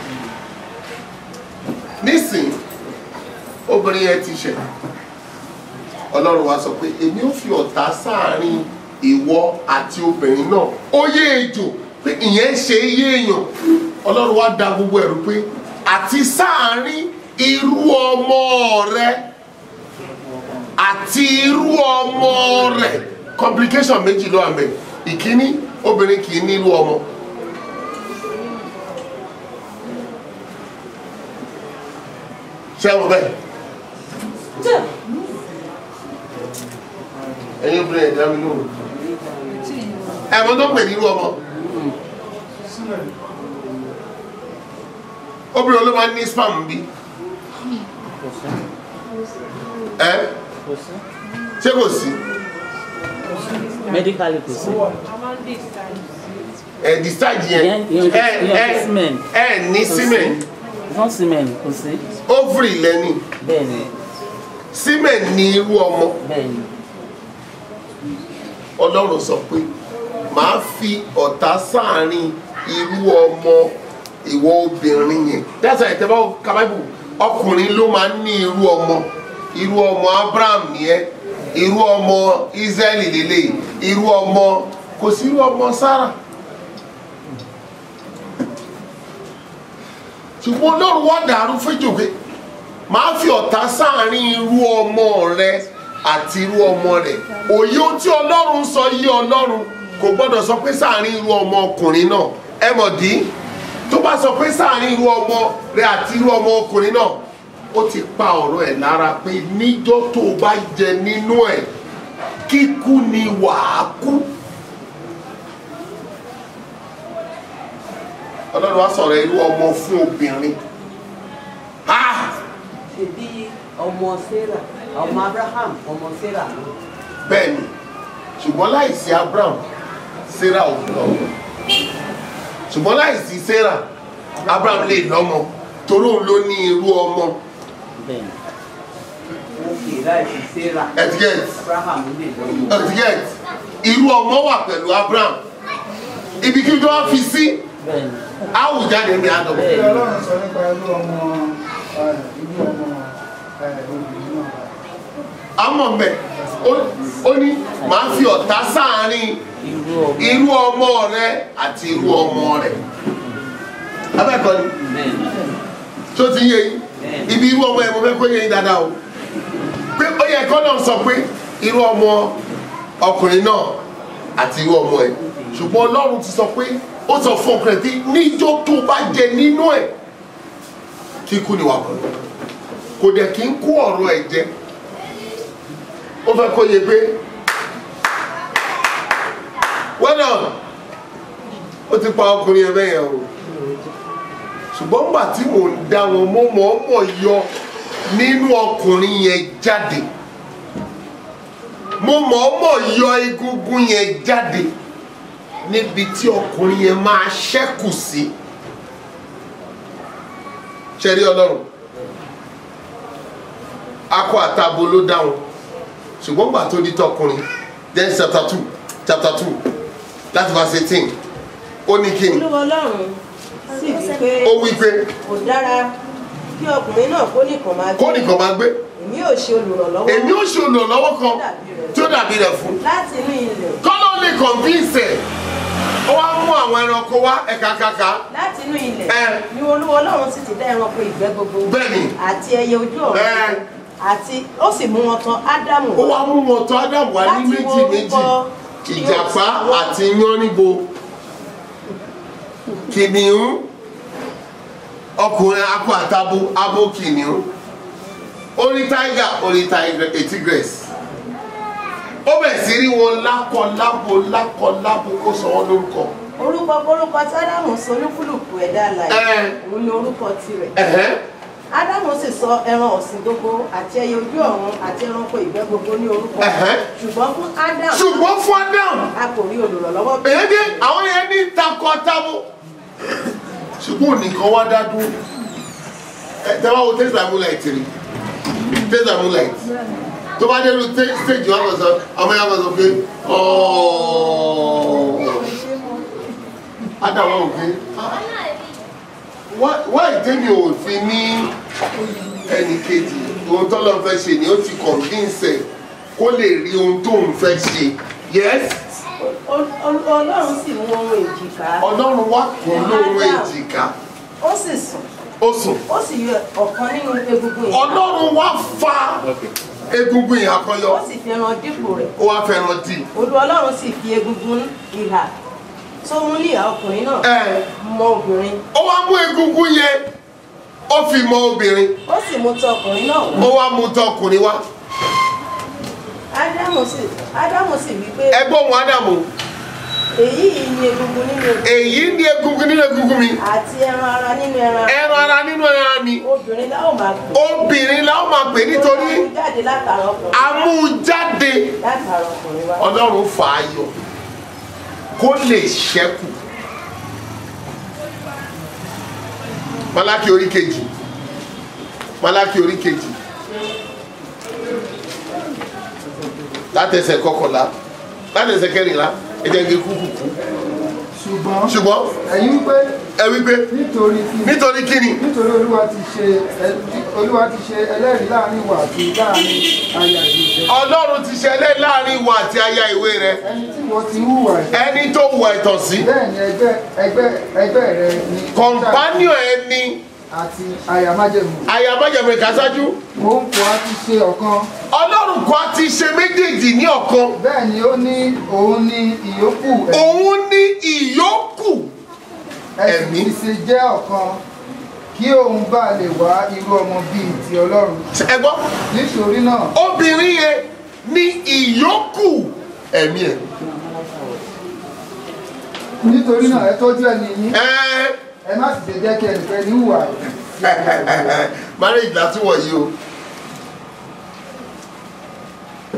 nísìnyí obìnrin yẹn ti ṣẹ̀ ọlọ́run wa sọ pé èmi ò fi ọ̀tá sáàárín ìwọ àti obìnrin náà ó yé ejò pé ìyẹn ṣe é yé èèyàn ọlọ́run wa da gbogbo ẹ̀rù pé àti sáàárín irú ọmọ rẹ àti irú ọmọ rẹ complication méjì ló wà mẹ́ ìkíní obìnrin kì í ní irú ọmọ ṣé wọn bẹ́ẹ̀. ẹ̀yin obìnrin ẹ̀dá mi lóhùn ẹ̀mọ́ tó pè nínú ọmọ obìnrin ló máa ń ní spam bí ẹ ṣé kò sí medically kò sí. ẹ discharge yẹn Ìyẹn- ìyẹn- ẹ ìyẹn ẹ semen. ẹ ní Kò sí. semen wọ́n semen kò sí. ovary lẹ́ni bẹ́ẹ̀ ni semen ní irú ọmọ bẹ́ẹ̀ ni ọlọ́run sọ pé màá fi ọ̀tá sáàárín irú ọmọ ìwọ obìnrin yẹn that's why ìtẹ́wọ́ kábàbù ọkùnrin ló máa ń ní irú ọmọ irú ọmọ abraham nìyẹn irú ọmọ israẹli lélẹ̀ irú ọmọ kò sí irú ọmọ sarah ṣùgbọ́n ọlọ́run wá dàrú fẹ́jọ́ pé máa fi ọ̀tá sáàárín irú ọmọ rẹ àti irú ọmọ rẹ òye ohun tí ọlọ́run sọ yí ọlọ́run kò gbọ́dọ̀ sọ pé sáàárín irú ọmọ ọkùnrin náà ẹ mọ̀ dí tó bá sọ pé sáàárín irú ọmọ rẹ àti irú ọmọ ọkùnrin náà ó ti pa ọ̀rọ̀ ẹ̀ lára pé níjọ́ tó o bá jẹ nínú ẹ̀ kíkú ni wàá kú. ọlọ́run wá sọ̀rọ̀ irú ọmọ fún obìnrin. Ah! ṣèbí ọmọ sarah ọmọ abraham ọmọ sarah náà. bẹ́ẹ̀ ni ṣùgbọ́n láìsí abraham sarah ò lọ́mọ ṣùgbọ́n láìsí sarah abraham lè lọ́mọ torí òun ló ní irú ọmọ òkè láìsí sarah etiquette abraham lè lọ́mọ. etiquette irú ọmọ wà pẹ̀lú abraham ibi kí tó wá fi sí àwùjáde ní àdọ̀ Kí Ọlọ́run sọ nípa irú ọmọ ẹ̀, irú ọmọ ẹ̀, obìnrin náà. àmọ́ mẹ́ ó ní màá fi ọ̀tá sáàárín irú ọmọ rẹ àti irú ọmọ rẹ abẹ́ẹ̀kọ́ ni tó ti yé yín ibi irú ọmọ ẹ̀ mo fẹ́ kó yé yín dáadáa o pé ó yẹ kọ́ náà sọ pé irú ọmọ ọkùnrin náà àti irú ọmọ ẹ̀ ṣùgbọ́n ọlọ́run ti sọ pé ó sọ fún ọkùnrin tí níjọ́ tó bá jẹ nínú ẹ̀ kíkú ni wà pẹ̀lú kò dẹ̀ kí ń kó ọ̀rọ̀ ẹ̀ jẹ ó fẹ́ kó yẹ pé well done ó ti pa ọkùnrin ẹ̀ bẹ́yẹn o ṣùgbọ́n nígbà tí mò ń dá wọn mo mọ̀ọ́mọ̀ yọ nínú ọkùnrin yẹn jáde mo mọ̀ọ́mọ̀ yọ egungun yẹn jáde níbi tí ọkùnrin yẹn máa ṣẹ́kù sí ṣẹ́rí ọlọ́run akọ àtabo ló dáhùn ṣùgbọ́n gbà tó di tọkùnrin then chapter two chapter two láti verse eighteen ó ní kí ni olúwa ọlọ́run sì wí pé ó wí pé kò dára kí ọkùnrin náà kó nìkan máa gbé kó nìkan máa gbé èmi ò ṣe olùrànlọ́wọ́ èmi ó ṣe olùrànlọ́wọ́ kan tí ó dàbí rẹ̀ fún láti inú ilẹ̀ kọ́lọ́ lè convince ẹ̀ ó wá mú àwọn ẹranko wá ẹ̀ka kàkà láti inú ilẹ̀ ni olúwa ọlọ́run sì ti dá ẹranko ìgbẹ́ gbogbo Bẹ́ẹ̀ni. àti ẹyẹ ojú ọ̀run Ẹ. àti ó sì mú wọn tán ádámù ó wá mú wọn tó ádámù wá ní Láti méjì wo méjì orúkọ ìjàpá tí ó- àti yánníbo kìnìún ọkùnrin akọ àtabo abo kìnìún orí táìgà orí tigress ó bẹ̀ sí rí wọn lákọ lábo lákọ lábo kó sọ wọn lórúkọ orúkọ orúkọ tí ádámù sọ olúkúlùkù ẹ̀dá alààyè òun ni orúkọ tirẹ̀ Ẹ̀hẹ́. ádámù sì sọ ẹran ọ̀sìn gbogbo àti ẹyẹ ojú ọ̀run àti ẹranko ìgbẹ́ gbogbo ní orúkọ Ẹ̀hẹ́. ṣùgbọ́n fún ádámù ṣùgbọ́n fún ádámù a kò rí olùrànlọ́wọ́ bí èyí dé àwọn yẹn ní takọ tábó ṣùgbọ́n nìkan wá dá dúró ẹ tẹ́wọ́ wo tẹ́sán moonlight rí tẹ́sán moonlight tó bá dé lu stage wọn kò sọ ọmọ yẹn kò sọ pé ádámù ò pé wá ìtẹ́mi ò fi ní ẹnì kejì ohun tó lọ́n fẹ́ ṣe ni ó ti convince ẹ̀ kó lè rí ohun tó ń fẹ́ ṣe yes Ol- ol- ọlọ́run sì mú ohun èjìká ọlọ́run wá kún lóhun èjìká ó sì sùn ó sùn ó sì yọ ọ̀kan nínú egungun ìhà ọlọ́run wá fa egungun ìhà kan yọ ó sì fi ẹran dípò rẹ̀ ó wá fẹ́ràn dì olú ọlọ́run sì fi egungun ìhà tó mú ní ìhà ọkùnrin náà ẹ mọ obìnrin ó wá mú egungun yẹn ó fi mọ obìnrin ó sì mú tọ ọkùnrin náà ó wá wá mú tọkùnrin wá ádámù sì ádámù sì wí pé ẹgbọ́n òun ádámù èyí yìí ni egungun nínú egungun èyí ní egungun nínú egungun mi àti ẹran ara nínú ẹran ẹran ara nínú ẹran mi obìnrin láwọn máa gbọ́ obìnrin la ó máa pè nítorí ó jáde látara ọkùnrin amújáde látara ọkùnrin wá ọlọ́run fà á yọ kó lè ṣẹ́kù malaki orí kejì malaki orí kejì látẹsẹ̀ kọkànlá látẹsẹ̀ kẹrìnlá ẹ̀jẹ̀ gé kúkúkú ṣùgbọ́n ṣùgbọ́n ẹ̀yin wípé ẹ wípé nítorí kí nítorí kíni nítorí olúwa ti ṣe ẹ- olúwa ti ṣe ẹlẹ́rìí láàrin ìwà àti láàrin aya ìlú rẹ ọlọ́run ti ṣẹlẹ̀ láàrin ìwà àti aya ìwé rẹ ẹni tí wọ́n ti hùwà ẹ̀ ẹni tó wù ẹ̀tàn sí bẹ́ẹ̀ ni ẹgbẹ́ ẹgbẹ́ ẹgbẹ́ rẹ ni kọ̀ǹpánìọ̀ ẹni àti aya májẹ̀mú aya májèmọ̀ ìkásájú òun kò á ti ṣe ọ̀kan ọlọ́run kan ti ṣe méjèèjì ní ọ̀kan bẹ́ẹ̀ ni ó ní òun ní ìyókù ẹ̀- òun ní ìyókù ẹ̀sìn ti ṣe jẹ́ ọ̀kan kí òun bá lè wá irú ọmọ bíi ti ọlọ́run ẹ gbọ́ nítorí náà obìnrin yẹn ní ìyókù ẹ̀mí ẹ̀ nítorí náà ẹ tọ́jú ẹni yín ẹ́ ẹ má sì ṣe jẹ́ kí ẹnìkan ní hùwà marriage látúwọ̀ yìí o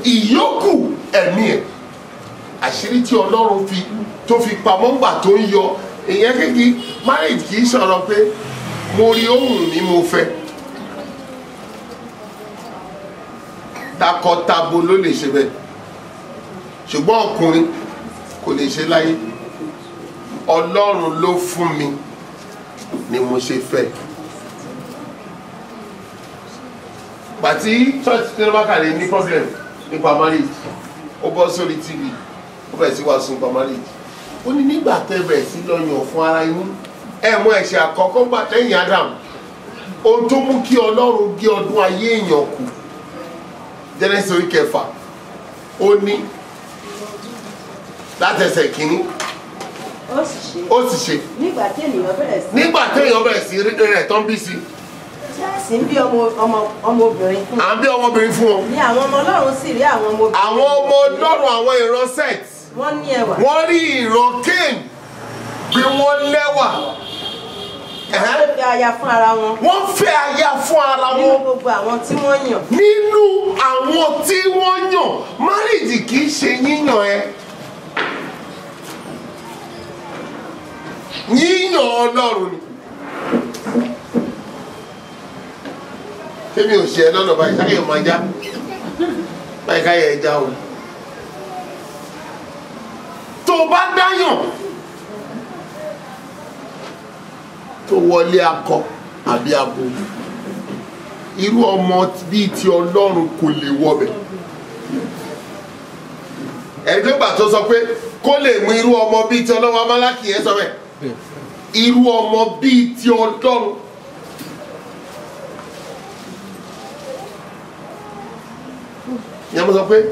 ìyókù ẹ̀mí ẹ̀ àṣírí tí ọlọ́run fi tó fi pamọ́ ńgbà tó ń yọ ìyẹn kékeré marriage kì í sọ̀rọ̀ pé mo rí ohun mi mo fẹ́ takọtabo ló lè ṣe bẹ́ẹ̀ ṣùgbọ́n ọkùnrin kò lè ṣe láyé ọlọ́run ló fún mi ni mo ṣe fẹ́ pàtí church tí wọ́n bá kàlè ní problem nípa marriage ó bọ́ sórí tv ó bẹ̀rẹ̀ sí wàásù nípa marriage ó ní nígbà tẹ́ bẹ̀rẹ̀ sí lọ yàn fún ara yín ẹ mọ ẹ̀ṣẹ̀ àkọ́kọ́ gbà lẹ́yìn adam ohun tó mú kí ọlọ́run gé ọdún ayé èèyàn kù genesis orí kẹfà ó ní látẹsẹ̀ kínní ó sì ṣe ó sì ṣe nígbà tí ènìyàn bẹ̀rẹ̀ sí nígbà téèyàn bẹ̀rẹ̀ sí rí rẹ̀ tán bí sí tí a sì ń bí ọmọ ọmọ ọmọbìnrin fún à ń bí ọmọbìnrin fún wọn ní àwọn ọmọ ọlọ́run sì rí àwọn ọmọbìnrin àwọn ọmọ ọlọ́run àwọn ìran set wọ́n ní ẹwà wọ́n rí ìran cain bí wọ́n lẹ́wà Ẹ̀hẹ́n. wọ́n fi aya fún ara wọn wọ́n fẹ́ aya fún ara nínú wọn gbogbo àwọn tí wọ́n yàn nínú àwọn tí wọ́n yàn márìjì kì í ṣe yíyàn ẹ yíyàn ọlọ́run ni tẹ́mi ò ṣe ẹ lọ́nà báyìí káyọ̀ máa já báyìí káyọ̀ ẹ já o tó o bá dáyàn tó wọlé akọ àbí abo irú ọmọ bíi ti ọlọ́run kò lè wọbẹ̀ ẹni tó gbà tó sọ pé kó lè mú irú ọmọ bíi ti ọlọ́run amálákì yẹn sọ bẹ́ẹ̀ irú ọmọ bíi ti ọlọ́run yẹn mo sọ pé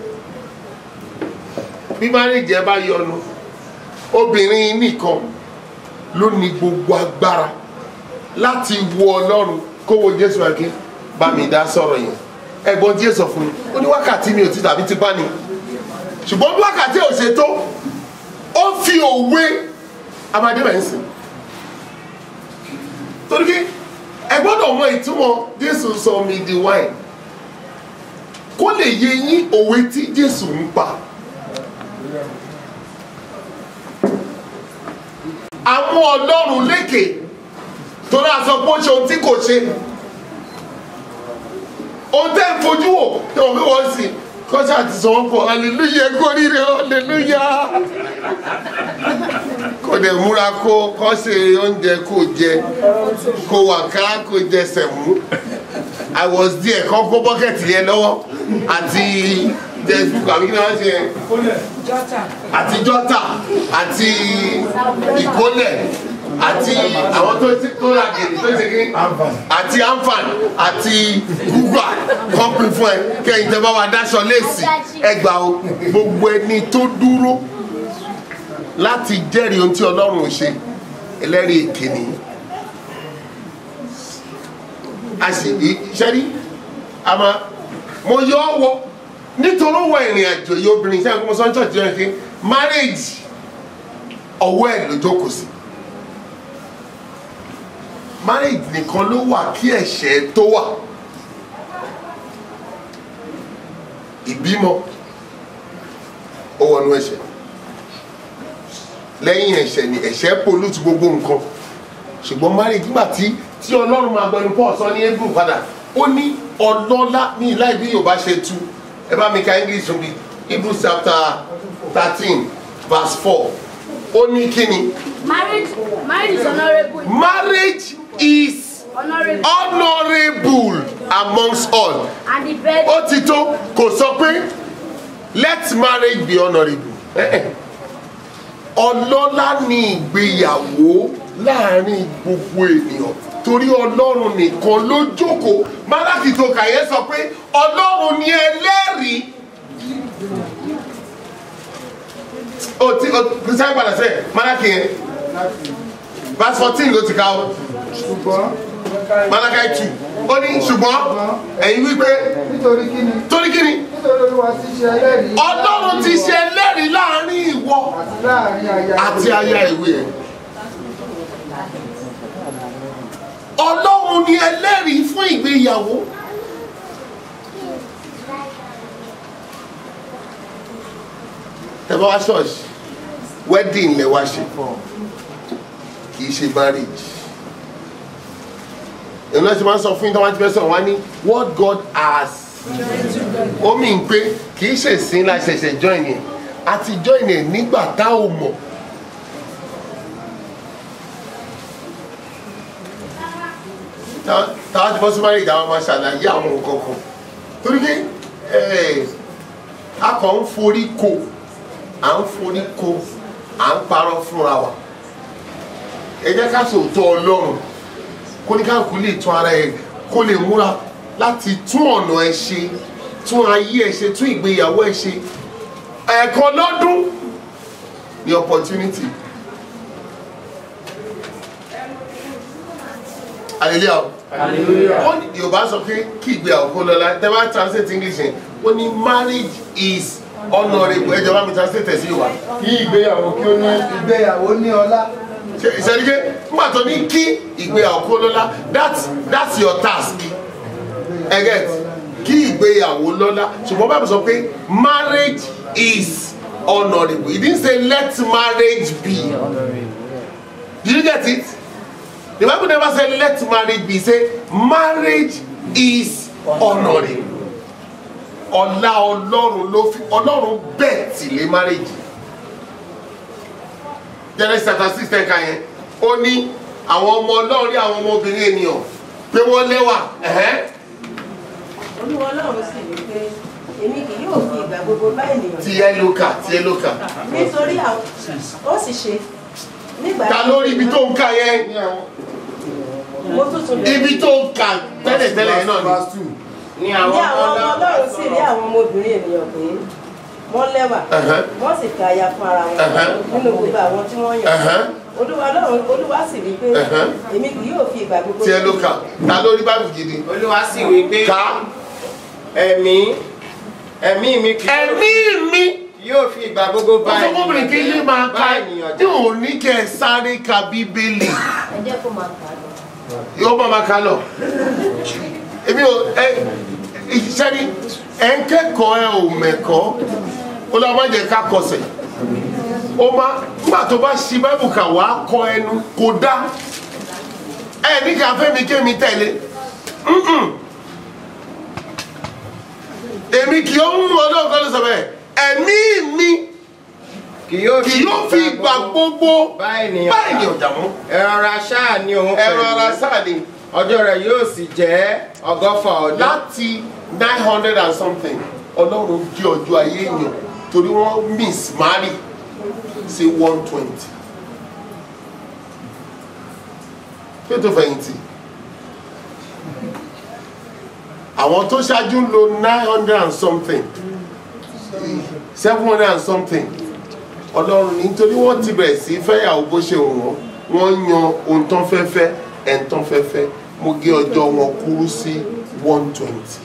bí márìjì ẹ bá yọnu obìnrin nìkan ló ní gbogbo agbára láti wo ọlọ́run kó wo jésù àké bá mi dá sọ̀rọ̀ yẹn ẹ̀gbọ́n díẹ̀ sọ fún mi ó ní wákàtí mi ò ti tàbí ti bá ní ṣùgbọ́n bí wákàtí ò ṣe tó ó fi òwe amadébẹ̀ ń sìn torí pé ẹ gbọ́dọ̀ mọ ìtumọ̀ jésù sọ mi di wine kó lè yé yín òwe tí jésù ń pa àwọn ọlọ́run lékè tó náà sọ pé ó ṣe ohun tí kò ṣe ohun tẹ́ ń fojú wò tí wọ́n fi wọ́n sí kọ́ṣà ti sọ wọ́n pọ̀ hallelujah kó rírẹ hallelujah kò dẹ̀ múra kó kọ́ ṣe oúnjẹ kó jẹ kó wàkàrà kó jẹ sẹ̀mú i was there kọ́ kó bọ́kẹ̀tì yẹn lọ́wọ́ àti facebook àbí kí ni wọ́n ṣe yẹn àti jọ́tà àti ìkólẹ̀ àti àwọn tó ti tó ra gèdè tó ṣe kí àti anfan àti gúgbà kọ́pì fún ẹ kẹ́yìn tẹ́ bá wa dáṣọ léèsì ẹgbà o gbogbo ẹni tó dúró láti jẹ́rìí ohun tí ọlọ́run ò ṣe ẹlẹ́rìí èké nìyí a sì rí iṣẹ́ rí àmọ́ mo yọ ọ́ wọ nítorí wọ ìrìn àjò yìí obìnrin sẹ́yìn kó mo sọ ní church yẹn kí marriage ọwọ́ ẹ̀ ló jókòó sí marriage nìkan ló wà kí ẹ̀ṣẹ̀ tó wà ìbímọ ó wọnú ẹ̀ṣẹ̀ lẹ́yìn ẹ̀ṣẹ̀ ni ẹ̀ṣẹ̀ pollute gbogbo nǹkan ṣùgbọ́n marriage nígbà tí tí ọlọ́run máa gbẹnu paul sọ ní hebrew padà ó ní ọlọ́lá ní láì bí yorùbá ṣe tú ẹ bá mi ka english mi hebrew chapter thirteen verse four ó ní kíni Marriage, marriage is honorable. marriage is Honorable. honourable amongst all And the bed. ó ti tó kò sọ pé let marriage be honourable Eh, eh. ọlọ́lá ni ìgbéyàwó láàrin gbogbo ènìyàn torí ọlọ́run nìkan ló jókòó málákì tó kàyé sọ pé ọlọ́run ni ẹlẹ́rìí o ti o ti sáré padà sẹ́yìn málákì yẹn verse fourteen ló ti ká o ṣùgbọ́n málákì two ó ní ṣùgbọ́n ẹ̀yin wípé nítorí kíni torí kíni nítorí olúwa ti ṣe ẹlẹ́rìí ọlọ́run ti ṣe ẹlẹ́rìí láàrin ìwọ àti láàrin aya àti aya ìwé ẹ̀ ọlọ́run ni ẹlẹ́rìí fún ìgbéyàwó tẹ bá wá ṣọ́ọ̀ṣì wedding lẹ wá ṣe kì í ṣe marriage èyí náà ṣe máa ń sọ fún yín tí wọ́n ti fẹ́ sọ̀rọ̀ wá ní what God has ó mì ń pé kì í ṣe sin la ṣẹ̀ṣẹ̀ join yẹn àti join yẹn nígbà tá ò mọ̀ tá- táwa ti bọ́ sí marriage àwọn máa ṣàlàyé àwọn nǹkan kan torí pé eh, a kàn ń forí ko à ń forí ko à ń parọ́ fúnra wa ẹ jẹ́ ká sòótọ́ ọlọ́run kó ní káàkú lè tún ara ẹ kó lè múra láti tún ọ̀nà ẹ ṣe tún ayé ẹ ṣe tún ìgbéyàwó ẹ ṣe ẹ̀ẹ̀kan lọ́dún ní opportunity hallelujah ó ní yorùbá sọ pé kí ìgbéyàwó kó lọ́la tẹ́ bá translate english yẹn ó ní marriage is honourable ẹ jọ̀ọ́ bá mi translate ẹ̀ sí yorùbá kí ìgbéyàwó kí ó ní ìgbéyàwó ní ọlá ìṣẹ́dígé nígbà tó ní kí ìgbéyàwó kó lọ́lá that's that's your task ẹ get kí ìgbéyàwó lọ́lá ṣùgbọ́n báyìí sọ pé marriage is honourable he didn't say let marriage be did you get it the bible never say let marriage be say marriage is honourable ọlá ọlọ́run ló fi ọlọ́run bẹ́ẹ̀ tì lé marriage genesis chapter six ten ka yẹn ó ní àwọn ọmọ ọlọ́run rí àwọn ọmọbìnrin ènìyàn pé wọ́n lẹ́wà ẹ̀hẹ́n. olúwa ọlọ́run sì wí pé èmi kì yóò fi ìgbà gbogbo bá ènìyàn tí ẹ ló kà tí ẹ ló kà. nítorí àwọn ó sì ṣe nígbà ta ló rí ibi tó ń kà yẹn mo tuntun lè ibi tó ń kà tẹ́lẹ̀tẹ́lẹ̀ yẹn náà ni. ní ní àwọn àwọn ọmọ ọlọ́run sì rí àwọn ọmọbìnrin ènìyàn pé wọ́n lẹ́wà Ẹ̀hẹ́n. wọ́n sì fi aya fún ara wọn Ẹ̀hẹ́n. nínú gbogbo àwọn tí wọ́n yàn Ẹ̀hẹ́n. olúwa ọlọ́run olúwa sì wí pé Ẹ̀hẹ́n. èmi kì yóò fi ìgbà gbogbo tí ẹ ló kà ta ló rí báyìí gidi. olúwa sì wí pé ká ẹ̀mí ẹ̀mí mi kì yóò ẹ̀mí mi. yóò fi ìgbà gbogbo bá ọ̀sọ́kùnrin kí ilé máa bá ka ènìyàn tí ò ní kẹ́ ẹ sáré ka bíbélì ẹ jẹ́ kó máa kà á lọ. yóò bá máa ka lọ. èmi ò ẹ iṣẹ́ ni ẹ̀ ń kẹ́kọ̀ọ́ ẹ ò mẹ̀kọ́ ó lọ́ máa jẹ́ ká kọsẹ̀ ó máa nígbà tó bá ṣi báìbù kà wá kọ ẹnu kò dá ẹ ní ká fẹ́mi kémi tẹ̀lé Mm-mm. èmi kì í mú ọlọ́run kan ló sọ bẹ́ẹ̀ ẹ̀mí mi kì yóò kì yóò fi ìgbà gbogbo bá ènìyàn bá ènìyàn dààmú ẹ̀rọ ara ṣáà ní òun ẹ̀rọ ara sáà ni ọjọ́ rẹ̀ yóò sì jẹ́ ọgọ́fà ọdún láti nine hundred and something ọlọ́run gé ọjọ́ ayé èèyàn torí wọ́n miss marry sí one twenty kí ló tó fẹ̀yìntì àwọn tó ṣáájú ń lo nine hundred and something seven hundred and something ọlọ́run ní nítorí wọ́n ti bẹ̀rẹ̀ sí fẹ́yàwó bó ṣe wù wọ́n wọ́n yan ohun tán fẹ́ fẹ́ ẹ̀ ń tán fẹ́ fẹ́ mo gé ọjọ́ wọn kúrú sí one twenty.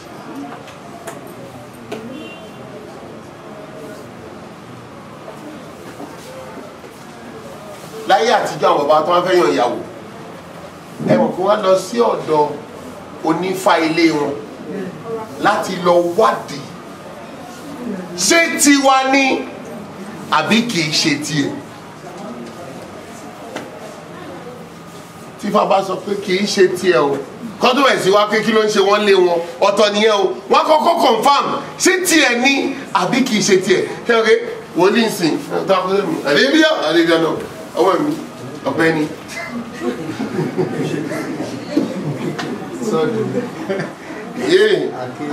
láyé àtijọ́ àwọn bàbá tó wá fẹ́ yan ìyàwó ẹ mọ̀ kí wọ́n lọ sí ọ̀dọ̀ onífá ilé wọn láti lọ wádìí ṣé tiwa ni àbí kì í ṣe tiẹ̀. tífà bá sọ pé kì í ṣe tiẹ̀ o kọ́dún ẹ̀ sí wá pé kí ló ń ṣe wọ́n lé wọn ọ̀tọ̀ nìyẹn o wọ́n kọ́kọ́ confam ṣé tiẹ̀ ni àbí kì í ṣe tiẹ̀ kí wọ́n ké wòlíì sìn àdébíyá àdébíyá náà ọwọ́ mi ọ̀pẹ ni. yéè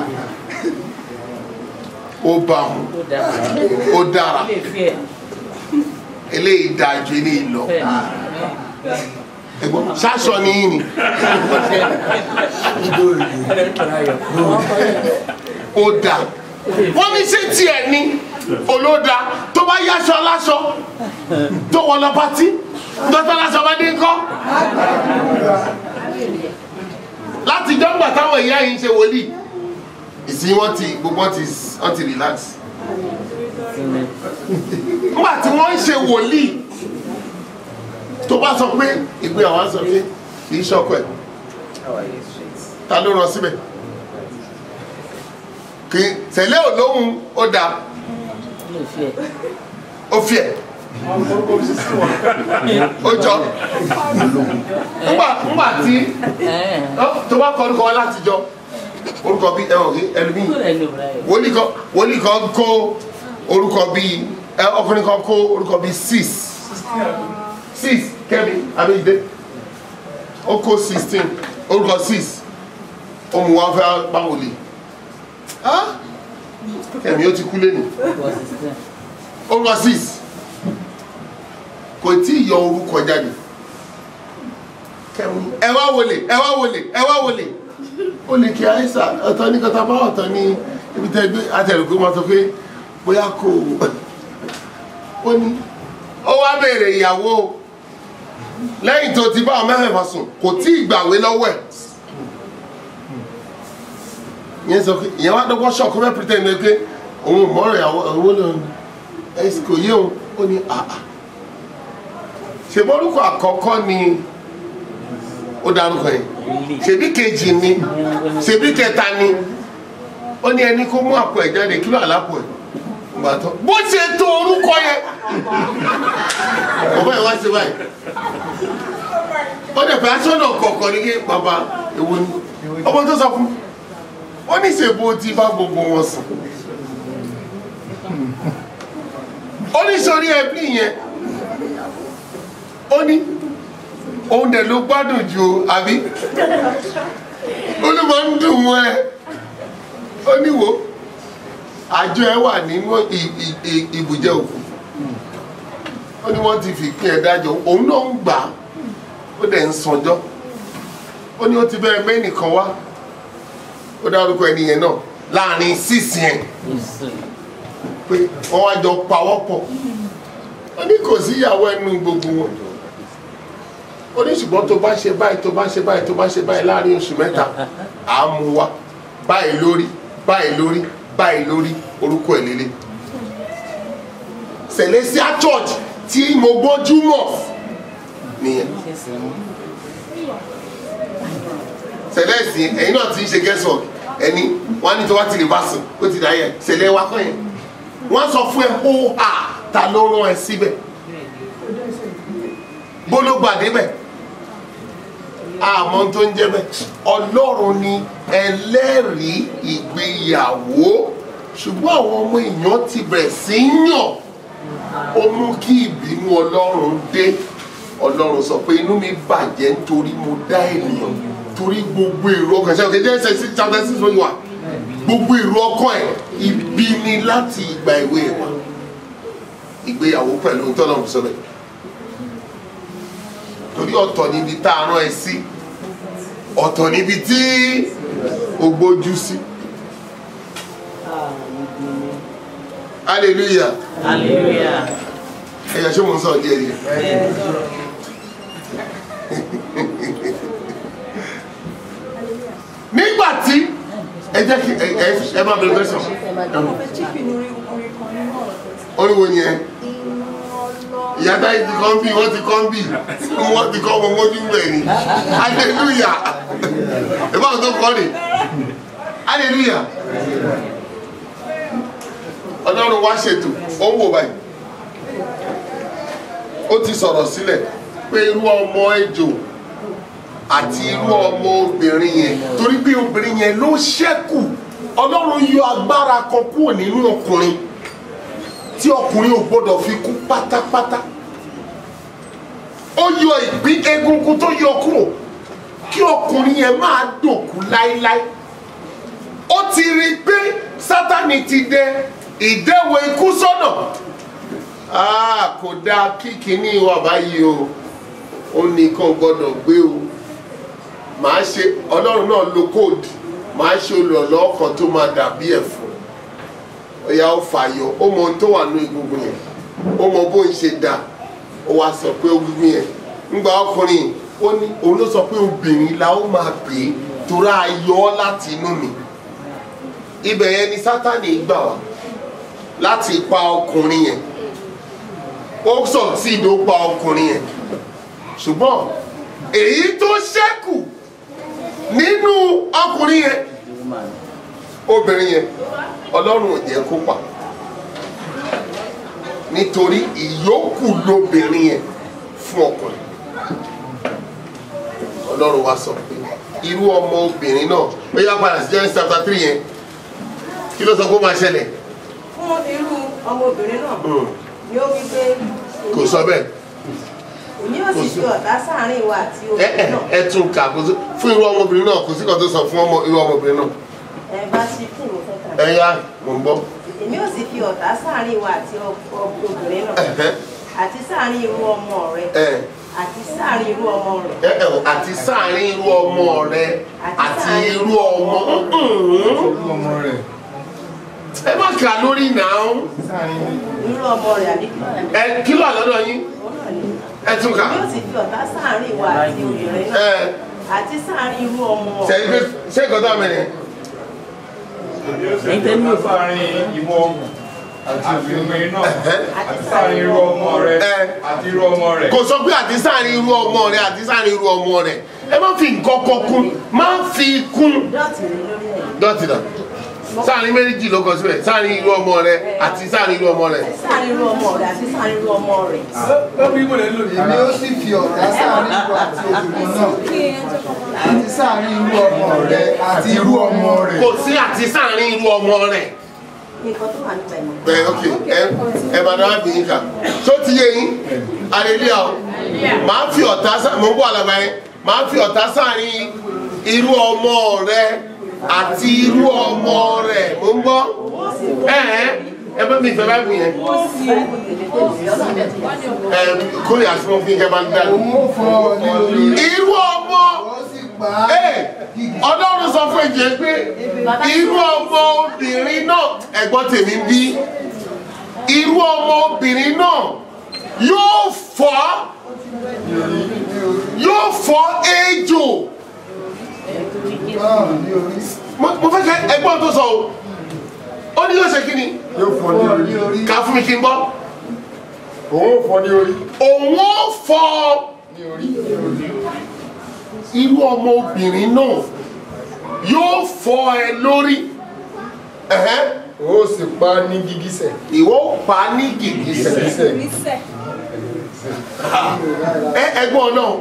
ó bá mu ó dára eléyìí dáa ju eléyìí lọ ẹ̀gbọ́n ṣáṣọ ni yín ni ó dà wọ́n ní ṣé tiẹ̀ ni olóda tó bá yáṣọ aláṣọ tó wọ lọ pátí dọ́tà aláṣọ bá dé ńkọ́ láti jọ́gbà táwọn ìyá yìí ń ṣe wòlíì ìsìn wọn ti gbogbo wọn ti wọn ti relax nígbà tí wọ́n ń ṣe wòlíì tó bá sọ pé ìgbé àwọn sọ pé kì í ṣọkọ ẹ̀ ta ló rán síbẹ̀ kì í tẹ̀lé olóhùn ó dáa ó fi ẹ̀ ó jọ ńgbà ńgbà tí tó bá kọ orúkọ wa láti jọ orúkọ bíi ẹwọn ẹlòmíì wòlíì kan wòlíì kan kó orúkọ bíi ẹ ọkùnrin kan kó orúkọ bíi six six kẹ́mi abéjìdé ó kó sixteen orúkọ six ohun wa fẹ́ bá wòlíì ah kẹ́mi ó ti kú lẹ́nu orúkọ six kò tí ì yọ orúkọ jáde kẹ́mi ẹ wá wọlé ẹ wá wọlé ẹ wá wọlé ó lè kí àìsàn ọ̀tọ̀ ní kọta bá ọ̀tọ̀ ní ibi tẹ́ gbé àtẹ̀rùkú máa sọ pé bóyá kò ó ní ó wá béèrè ìyàwó lẹ́yìn tó ti bá ọmọ mẹ́fẹ̀ẹ́fà sùn kò tí ì gbàwé lọ́wọ́ ẹ̀ ìyẹn sọ pé ìyẹn wá dọ́gbọ́n ṣọ́ọ̀kú mẹ́ pretend ní pé òun ò mọ́rọ̀ ìyàwó òun ló ń ẹ̀ kò yé òun ó ní àà ṣèbọ̀ orúkọ àkọ́kọ́ ni ó dárúkọ yẹn ṣèbí kejì ni ṣèbí kẹta ni ó ní ẹni kó mú àpò ẹ̀ jáde kí ló àlápò ẹ̀ gbà tó bó ṣe tó orúkọ yẹn bàbá yẹn wá sí báyìí ó dẹ̀ fẹ́ aṣọ́nà kọ̀ọ̀kan ní kí bàbá èwo ni ọmọ tó sọ fún ó ní ṣèbó tí bá gbogbo wọn sùn ó ní sórí ẹbí yẹn ó ní òun dẹ̀ ló gbádùn ju o àbí olùmọ̀ ń dùn mọ́ ẹ ó ní wo àjọ ẹ wà nínú ibùjẹ òkú ó ní wọ́n ti fi pín ẹ dájọ́ òun náà ń gbà á ó dẹ̀ ń sanjọ́ ó ní ó ti bẹ́ẹ̀ mẹ́nìkan wá ó dárúkọ ẹni yẹn náà láàrin sísì yẹn pé wọ́n wá jọ pawọ́ pọ̀ ó ní kò sí ìyàwó ẹnu gbogbo wọn ó ní ṣùgbọ́n tó bá ṣe báyìí tó bá ṣe báyìí tó bá ṣe báyìí láàrin oṣù mẹ́ta à á mú wa báyìí lórí báyìí lórí báyìí lórí orúkọ ẹ̀ lélẹ̀ Celestial Church tí mo gbójú mọ̀ nìyẹn Celeste ẹ̀yin náà ti ń ṣe gẹ́sọ̀ ẹni wọ́n á ní tó wá ti lè bá sùn ó ti dà yẹ ṣẹlẹ̀ wa kọ́ yẹn wọ́n sọ fún ẹ ó hà ta ló rán ẹ síbẹ̀ bó ló gbà débẹ̀ àmọ́ tó ń jẹ́ bẹ́ẹ̀ ọlọ́run ni ẹlẹ́rìí ìgbéyàwó ṣùgbọ́n àwọn ọmọ èèyàn ti bẹ̀rẹ̀ sí í yàn ó mú kí ìbínú ọlọ́run dé ọlọ́run sọ pé inú mi bàjẹ́ nítorí mo dá ènìyàn torí gbogbo èrò ọkàn ṣe òkè jẹ́ ẹsẹ̀ sí chapter six lóyún wa gbogbo èrò ọkàn ẹ̀ ibi ni láti ìgbà ìwé wa ìgbéyàwó pẹ̀lú tọ́lọ́mù sọ bẹ́ẹ̀ torí ọ̀tọ̀ níbi tá a rán ẹ sí ọ̀tọ̀ níbi tí o gbójú sí. hallelujah. hallelujah. ẹ̀yà ṣé mo ń sọ díẹ̀ díẹ̀. nígbà tí ẹ jẹ́ kí ẹ ẹ máa bẹ̀rẹ̀ fẹ́sọ̀. oríwo ni ẹ ìyá táyì ti kọ́ ń bì wọ́n ti kọ́ ń bì wọ́n ti kọ́ wọn mójú bẹ̀ ni hallelujah ìbáwọ̀ tó kọ́ ni hallelujah ọlọ́run wá ṣètò ó ń wò báyìí ó ti sọ̀rọ̀ sílẹ̀ pé irú ọmọ ejò àti irú ọmọ obìnrin yẹn torí pé obìnrin yẹn ló ṣẹ́kù ọlọ́run yọ agbára kan kúrò nínú ọkùnrin tí ọkùnrin ò gbọdọ̀ fi kú pátápátá ó yọ ìpín egungun tó yọ kúrò kí ọkùnrin yẹn máa dòkú láéláé ó ti rí i pé sátani ti dẹ ìdẹ́wọ̀ ikú sọ́nà kò dáa kí kinní wà báyìí o ó nìkan gbọdọ̀ gbé o màá ṣe ọlọ́run náà lo kóòdù màá ṣe olùrànlọ́wọ́ kan tó máa dàbí ẹ̀fọ́ ọ̀yà ó fàyọ ó mọ ohun tó wà ní egungun yẹn ó mọ bó ń ṣe dà ó wá sọ pé egungun yẹn ńgbà ọkùnrin ó ní òun ló sọ pé obìnrin la ó máa pè é torí ayọ̀ ọ́ láti inú mi ibẹ̀ yẹn ni sátani gbà wá láti pa ọkùnrin yẹn ó sọ sí ìdó pa ọkùnrin yẹn ṣùgbọ́n èyí tó ṣẹ́kù nínú ọkùnrin yẹn obìnrin yẹn ọlọ́run ò jẹ́ kó pa nítorí ìyókù lóbìnrin yẹn fún ọkùnrin ọlọ́run wa sọ pé irú ọmọ obìnrin náà ó yá padà sí Genesis chapter three yẹn kí ló sọ pé ó máa ṣẹlẹ̀ fún irú ọmọbìnrin náà ni ó wí pé kò sọ bẹ́ẹ̀ èmi ò sì fi ọ̀tá sáàárín ìwà àti ẹ ẹ obìnrin náà ẹ tún kà kó sí fún irú ọmọbìnrin náà kò sí kan tó sọ fún ọmọ irú ọmọbìnrin náà ẹ bá sí fún ìwò fẹ́ta ẹ yá mò ń gbọ́ èmi ò sì fi ọ̀tá sáàárín ìwà àti ọ- ọ- obìnrin náà Ẹ̀hẹ́. àti sáàárín irú ọmọ rẹ ẹ àti sáàárín irú ọmọ rẹ ẹ ẹ àti sáàrin irú ọmọ rẹ àti irú ọmọ ọmọ rẹ̀ ẹ má kà lórí náà irú ọmọ rẹ àbí ẹ kí ló àlọ́dọ̀ yín ẹ tún kà èmi ò sì fi ọ̀tá sáàárín ìwà àti obìnrin náà ẹ àti sáàárín irú ọmọ ṣe é ṣe ìkọ́tà mẹ́rin ẹ̀yin tẹ́ ní òfin sáàrin ìwọ àti obìnrin náà àti sáàrin irú ọmọ rẹ àti irú ọmọ rẹ. kò sọ pé àti sáàrin irú ọmọ rẹ àti sáàrin irú ọmọ rẹ ẹ má fi nǹkan kan kún má fi kún dọ́ọ̀tì rẹ lórí ẹ̀ dọ́tì náà sáàrin méjì ló kọ síbẹ̀ sáàrin irú ọmọ rẹ àti sáàrin irú ọmọ rẹ. sáàárín irú ọmọ rẹ àti sáàárín irú ọmọ rẹ. èmi ó sì fi ọ̀tá sáàárín ìwọ àti obìnrin náà àti sáàárín irú ọmọ rẹ àti irú ọmọ rẹ. kò sí àti sáàrin irú ọmọ rẹ. nǹkan tó wà nípa ìmọ̀. bẹ́ẹ̀ ok ẹ ẹ bá dáná bí yín kà tó ti yé yín aleluya o màá fi ọ̀tá sá mo ń bọ̀ àlàbà yẹn màá fi ọ̀tá sáàrin irú ọmọ rẹ àti irú ọmọ rẹ mo ń bọ̀ ẹ ẹ ẹ bá mi fẹ́ bá mi yẹn ẹ kórè àti mo fi kẹ́ bá ń dá irú ọmọ ẹ ọlọ́run sọ fún ẹ̀jẹ̀ pé irú ọmọ obìnrin náà ẹ̀gbọ́n tèmi ń bí irú ọmọ obìnrin náà yóò fọ́ yóò fọ́ ejò mo mo fẹ́ kẹ́ ẹgbọ́n tó sọ o ó ní yóò ṣe kí ni yóò fọ́ ní orí ká fún mi kí n gbọ́ òun ò fọ́ ní orí òun ó fọ́ ní orí irú ọmọ obìnrin náà yóò fọ́ ẹ lórí ẹ̀hẹ́ ó sì pa ní gígísẹ̀ ìwọ ó pa á ní gìgísẹ̀ ẹ ẹ̀gbọ́n náà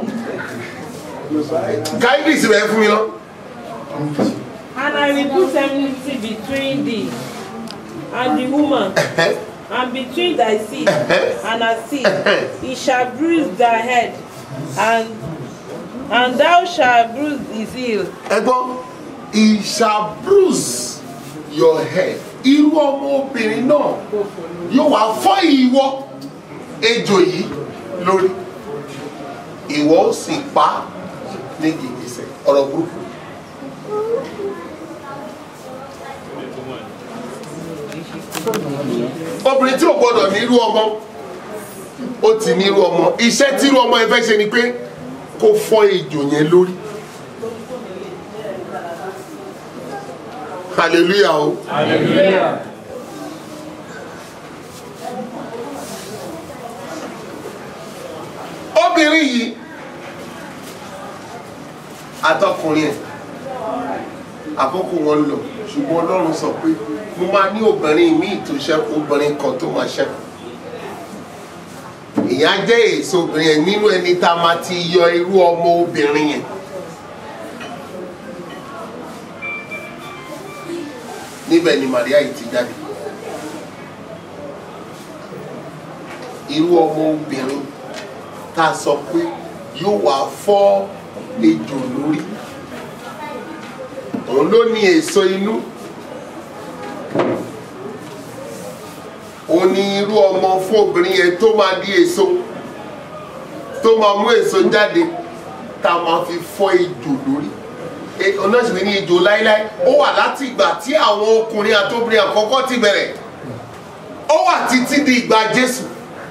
káyidìsì rẹ fún mi lọ. And I will put enmity between thee and the woman, and between thy seed and her seed. He shall bruise thy head, and and thou shalt bruise his heel. ẹ̀gbọ́n he shall bruise your head irú ọmọ obìnrin náà yóò wá fọ́ ìwọ ejò yìí lórí ìwọ ó sì pa á ní gìgísẹ̀ ọ̀rọ̀ burúkú. obìnrin tí ò gbọdọ̀ ní irú ọmọ ó ti ní irú ọmọ iṣẹ́ tí irú ọmọ ẹ fẹ́ ṣe ni pé kó fọ́ ejò yẹn lórí. hallelujah o. hallelujah. obìnrin yìí àtọkùnrin ẹ̀ àkókò wọn lọ ṣùgbọ́n ọlọ́run sọ pé mo máa ní obìnrin míì tó ṣẹ́kù obìnrin kan tó máa ṣẹ́kù ìyá jẹ́ èso obìnrin yẹn nínú ẹni tá a máa ti yọ irú ọmọ obìnrin yẹn níbẹ̀ ni Màríà yìí ti jáde irú ọmọ obìnrin tá a sọ pé yóò wá fọ́ ejò lórí òun ló ní èso inú òun ní irú ọmọ fún obìnrin yẹn tó máa di èso tó máa mú èso jáde tá a máa fi fọ́ ejò lórí onáṣìwé ní ejò láíláí ó wà láti ìgbà tí àwọn ọkùnrin àtobìnrin àkọ́kọ́ ti bẹ̀rẹ̀ ó wà títí di ìgbà Jésù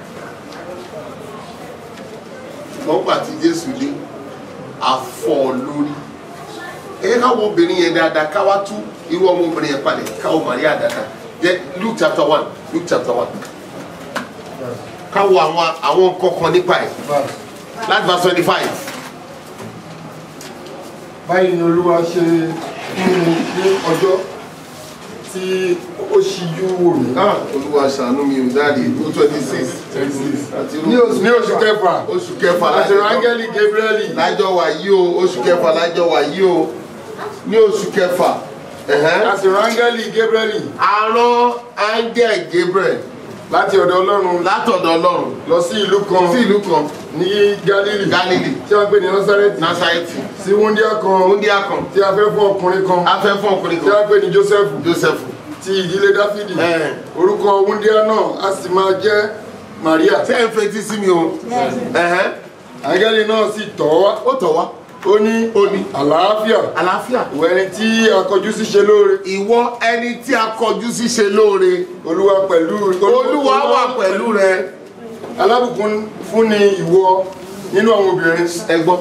wọ́n gbà tí Jésù dé afọ́ lórí ẹ káwọ obìnrin yẹn dáadáa káwá tú irú ọmọbìnrin yẹn palẹ̀ káwọ Maria dáadáa jẹ Luke chapter one Luke chapter one káwọ àwọn àwọn kọ̀ọ̀kan nípa ẹ̀ láti verse twenty five. báyìí ni olúwa ṣe fún mi ní ọjọ́ tí ó ṣíjú wò mí. olúwa ṣàánú mi ò dáre ó twenty six ní oṣù ní oṣù kẹfà oṣù kẹfà àti rángẹ́lì gabrieli lájọ wà yí o oṣù kẹfà lájọ wà yí o ní oṣù kẹfà àti rángẹ́lì gabrieli arán áńgẹ̀ gabriel láti ọ̀dọ̀ ọlọ́run látọ̀dọ̀ ọlọ́run lọ sí ìlú kan sí ìlú kan ní galili galili tí wọ́n pè ní nasareti nasareti sí wúndíá kan wúndíá kan tí a fẹ́ fún ọkùnrin kan a fẹ́ fún ọkùnrin tí kan wọ́n pè ní joseph joseph ti ìdílé dáfídì Eh. orúkọ wúndíá náà a sì máa jẹ́ maria ṣé ẹ ń fetí sí mi o Ẹ̀hẹ́n. áńgẹ́lì náà sì tọ̀ wá ó tọ̀ wá ó ní ó ní àlàáfíà àlàáfíà ìwọ ẹni tí a kọjú sí ṣe lóore ìwọ ẹni tí a kọjú sí ṣe lóore olúwa pẹ̀lú olúwa wà pẹ̀lú rẹ alábùkún fún ni ìwọ nínú àwọn obìnrin ẹ gbọ́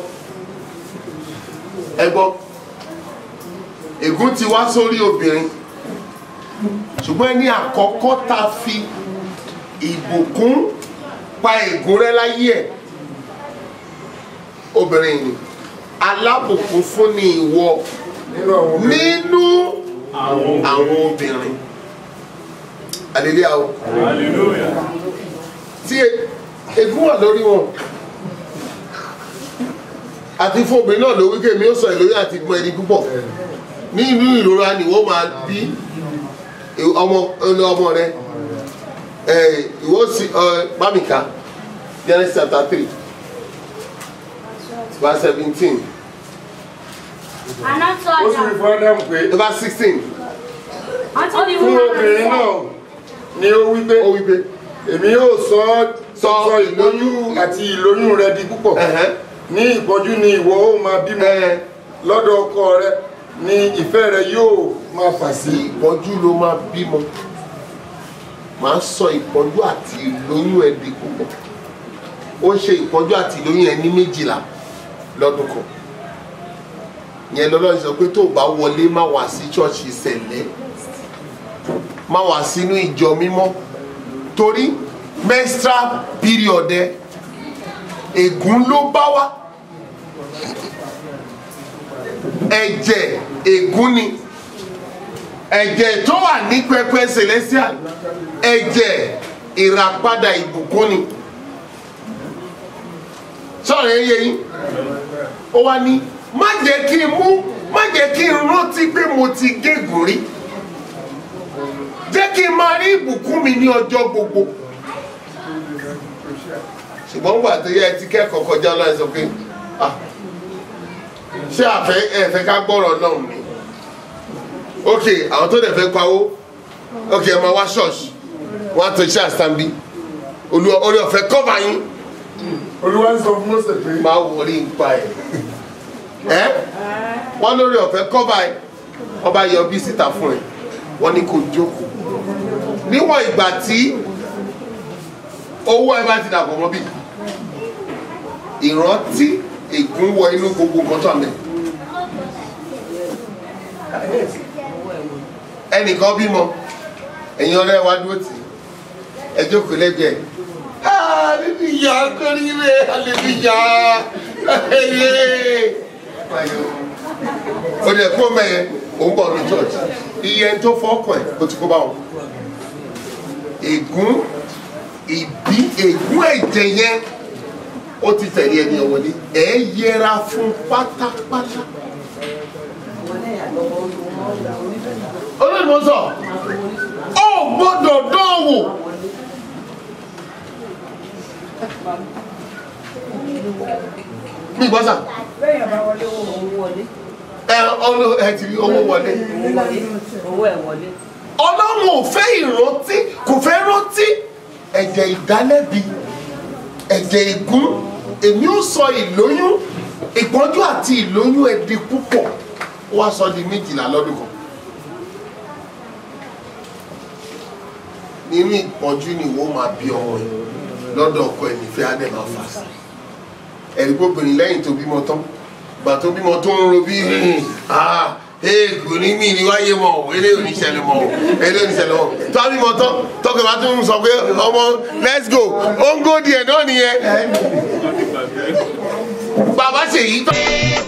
ẹ gbọ́ ègún ti wá sórí obìnrin ṣùgbọ́n ẹni àkọ́kọ́ tá a fi ìbùkún pa ègún rẹ láyé ẹ̀ obìnrin ni alábùkún fún ni ìwọ nínú àwọn obìnrin nínú àwọn obìnrin hallelujah o tí e- ègún wà lórí wọn àti fún obìnrin náà ló wí kémi ó sọ ìlóyún àti gbọ́n ẹni púpọ̀ ní inú ìrora ni wọ́n máa bí ọmọ ọlọ ọmọ rẹ ẹ ìwọ sí ẹ bámìká Genesis chapter three verse seventeen And unto ó sì rí Adam, fún ádámù pé verse sixteen unto the fún woman obìnrin and náà ni ó wí pé ó wí pé èmi yóò sọ Sọ sọ ìlóyún àti ìlóyún rẹ di púpọ̀ ẹ̀hẹ́n, ní ìpọ́jú ni ìwọ ó máa bímọ ẹ̀, lọ́dọ̀ ọkọ rẹ ni ìfẹ́ rẹ yóò máa fà sí ìpọ́njú ló máa bímọ máa sọ ìpọ́njú àti ìlóyún ẹ̀ di púpọ̀ ó ṣe ìpọ́njú àti ìlóyún ẹ̀ ní méjìlá lọ́dún kan yẹn lọ́lọ́run sọ pé tó o bá wọlé má wá sí ṣọ́ọ̀ṣì sẹ̀lẹ̀ má wá sínú ìjọ mímọ́ torí menstrual period ẹ ègún ló bá wá ẹ̀jẹ̀ ègún ni ẹ̀jẹ̀ tó wà ní pẹpẹ celestial ẹ̀jẹ̀ ìràpadà ìbùkún ni sọ̀rọ̀ yẹn yẹ yín ó wá ní má jẹ́ kí n mú má jẹ́ kí n rántí pé mo ti gégùn rí jẹ́ kí n máa rí ìbùkún mi ní ọjọ́ gbogbo ṣùgbọ́n gbà tó yẹ ẹ ti kẹ́kọ̀ọ́ kọjá lọ́wọ́ ẹ sọ pé ah ṣé àfẹ́ ẹ̀fẹ́ ká gbọ́rọ̀ náà ni ok àwọn tó dẹ̀ fẹ́ pawó ok ẹ máa wá ṣọ́ọ̀ṣì wọ́n á tó iṣẹ́ àṣàmbí olú orí ọ̀fẹ́ kọ́va yín olúwa ń sọ fún mọ́sẹ̀ pé máa wọlé nípa ẹ̀ ẹ́ wọ́n lórí ọ̀fẹ́ kọ́va ẹ̀ wọ́n bá yọ bí síta fún ẹ̀ wọ́n ní kò jókòó níwọ̀n ìgbà tí owó ẹ bá ti dàpọ̀ mọ́ bí ìrántí ègún wọ inú gbogbo nǹkan tó àmì ẹnìkan bímọ ẹ̀yin ọ̀rẹ́ wa dúró tì ẹ jókòó lẹ́gbẹ̀ẹ́ hallelujah kórìíre hallelujah o dẹ̀ kó mẹ́yẹ òun bọ̀ ní church iye ẹni tó fọ́kàn ẹ̀ o ti kó bá wọn ègún ìbí ègún ẹ̀jẹ̀ yẹn ó ti tẹ̀lé ẹni ọ̀wọ́lé ẹ̀ yẹra fún pátápátá. olóòtú sọ ọ gbọ́dọ̀ dánwò. mi gbọ́ sà. bẹ́ẹ̀ bá wọlé owó wọlé. ẹ ọlọ ẹ ti rí owó wọlé. owó ẹ̀ wọlé. ọlọ́run ò fẹ́ ìrántí kò fẹ́ rántí ẹ̀jẹ̀ ìdálẹ́bi ẹ̀jẹ̀ ègún èmi ó sọ ìlóyún ìpọ́njú àti ìlóyún ẹ̀ di púpọ̀ ó wá sọ di méjìlá lọ́dún kan nínú ìpọ́njú ni ìwọ máa bí ọmọ ẹ̀ lọ́dọ̀ ọkọ ẹ̀ nífẹ̀ẹ́ á dẹ̀ máa fà sí ẹ̀rí gbóbìnrin lẹ́yìn tó bímọ tán gbà tó bímọ tó ń ro bí kò ní mí ní wáyé mọ o eléyìí ò ní ṣẹlẹ̀ mọ o eléyìí ò ní ṣẹlẹ̀ mọ o tó a bímọ tán tọkẹ bá tún sọ pé ọmọ let's go ó ń gò díẹ̀ náà nìyẹn bàbá ṣèyí tán.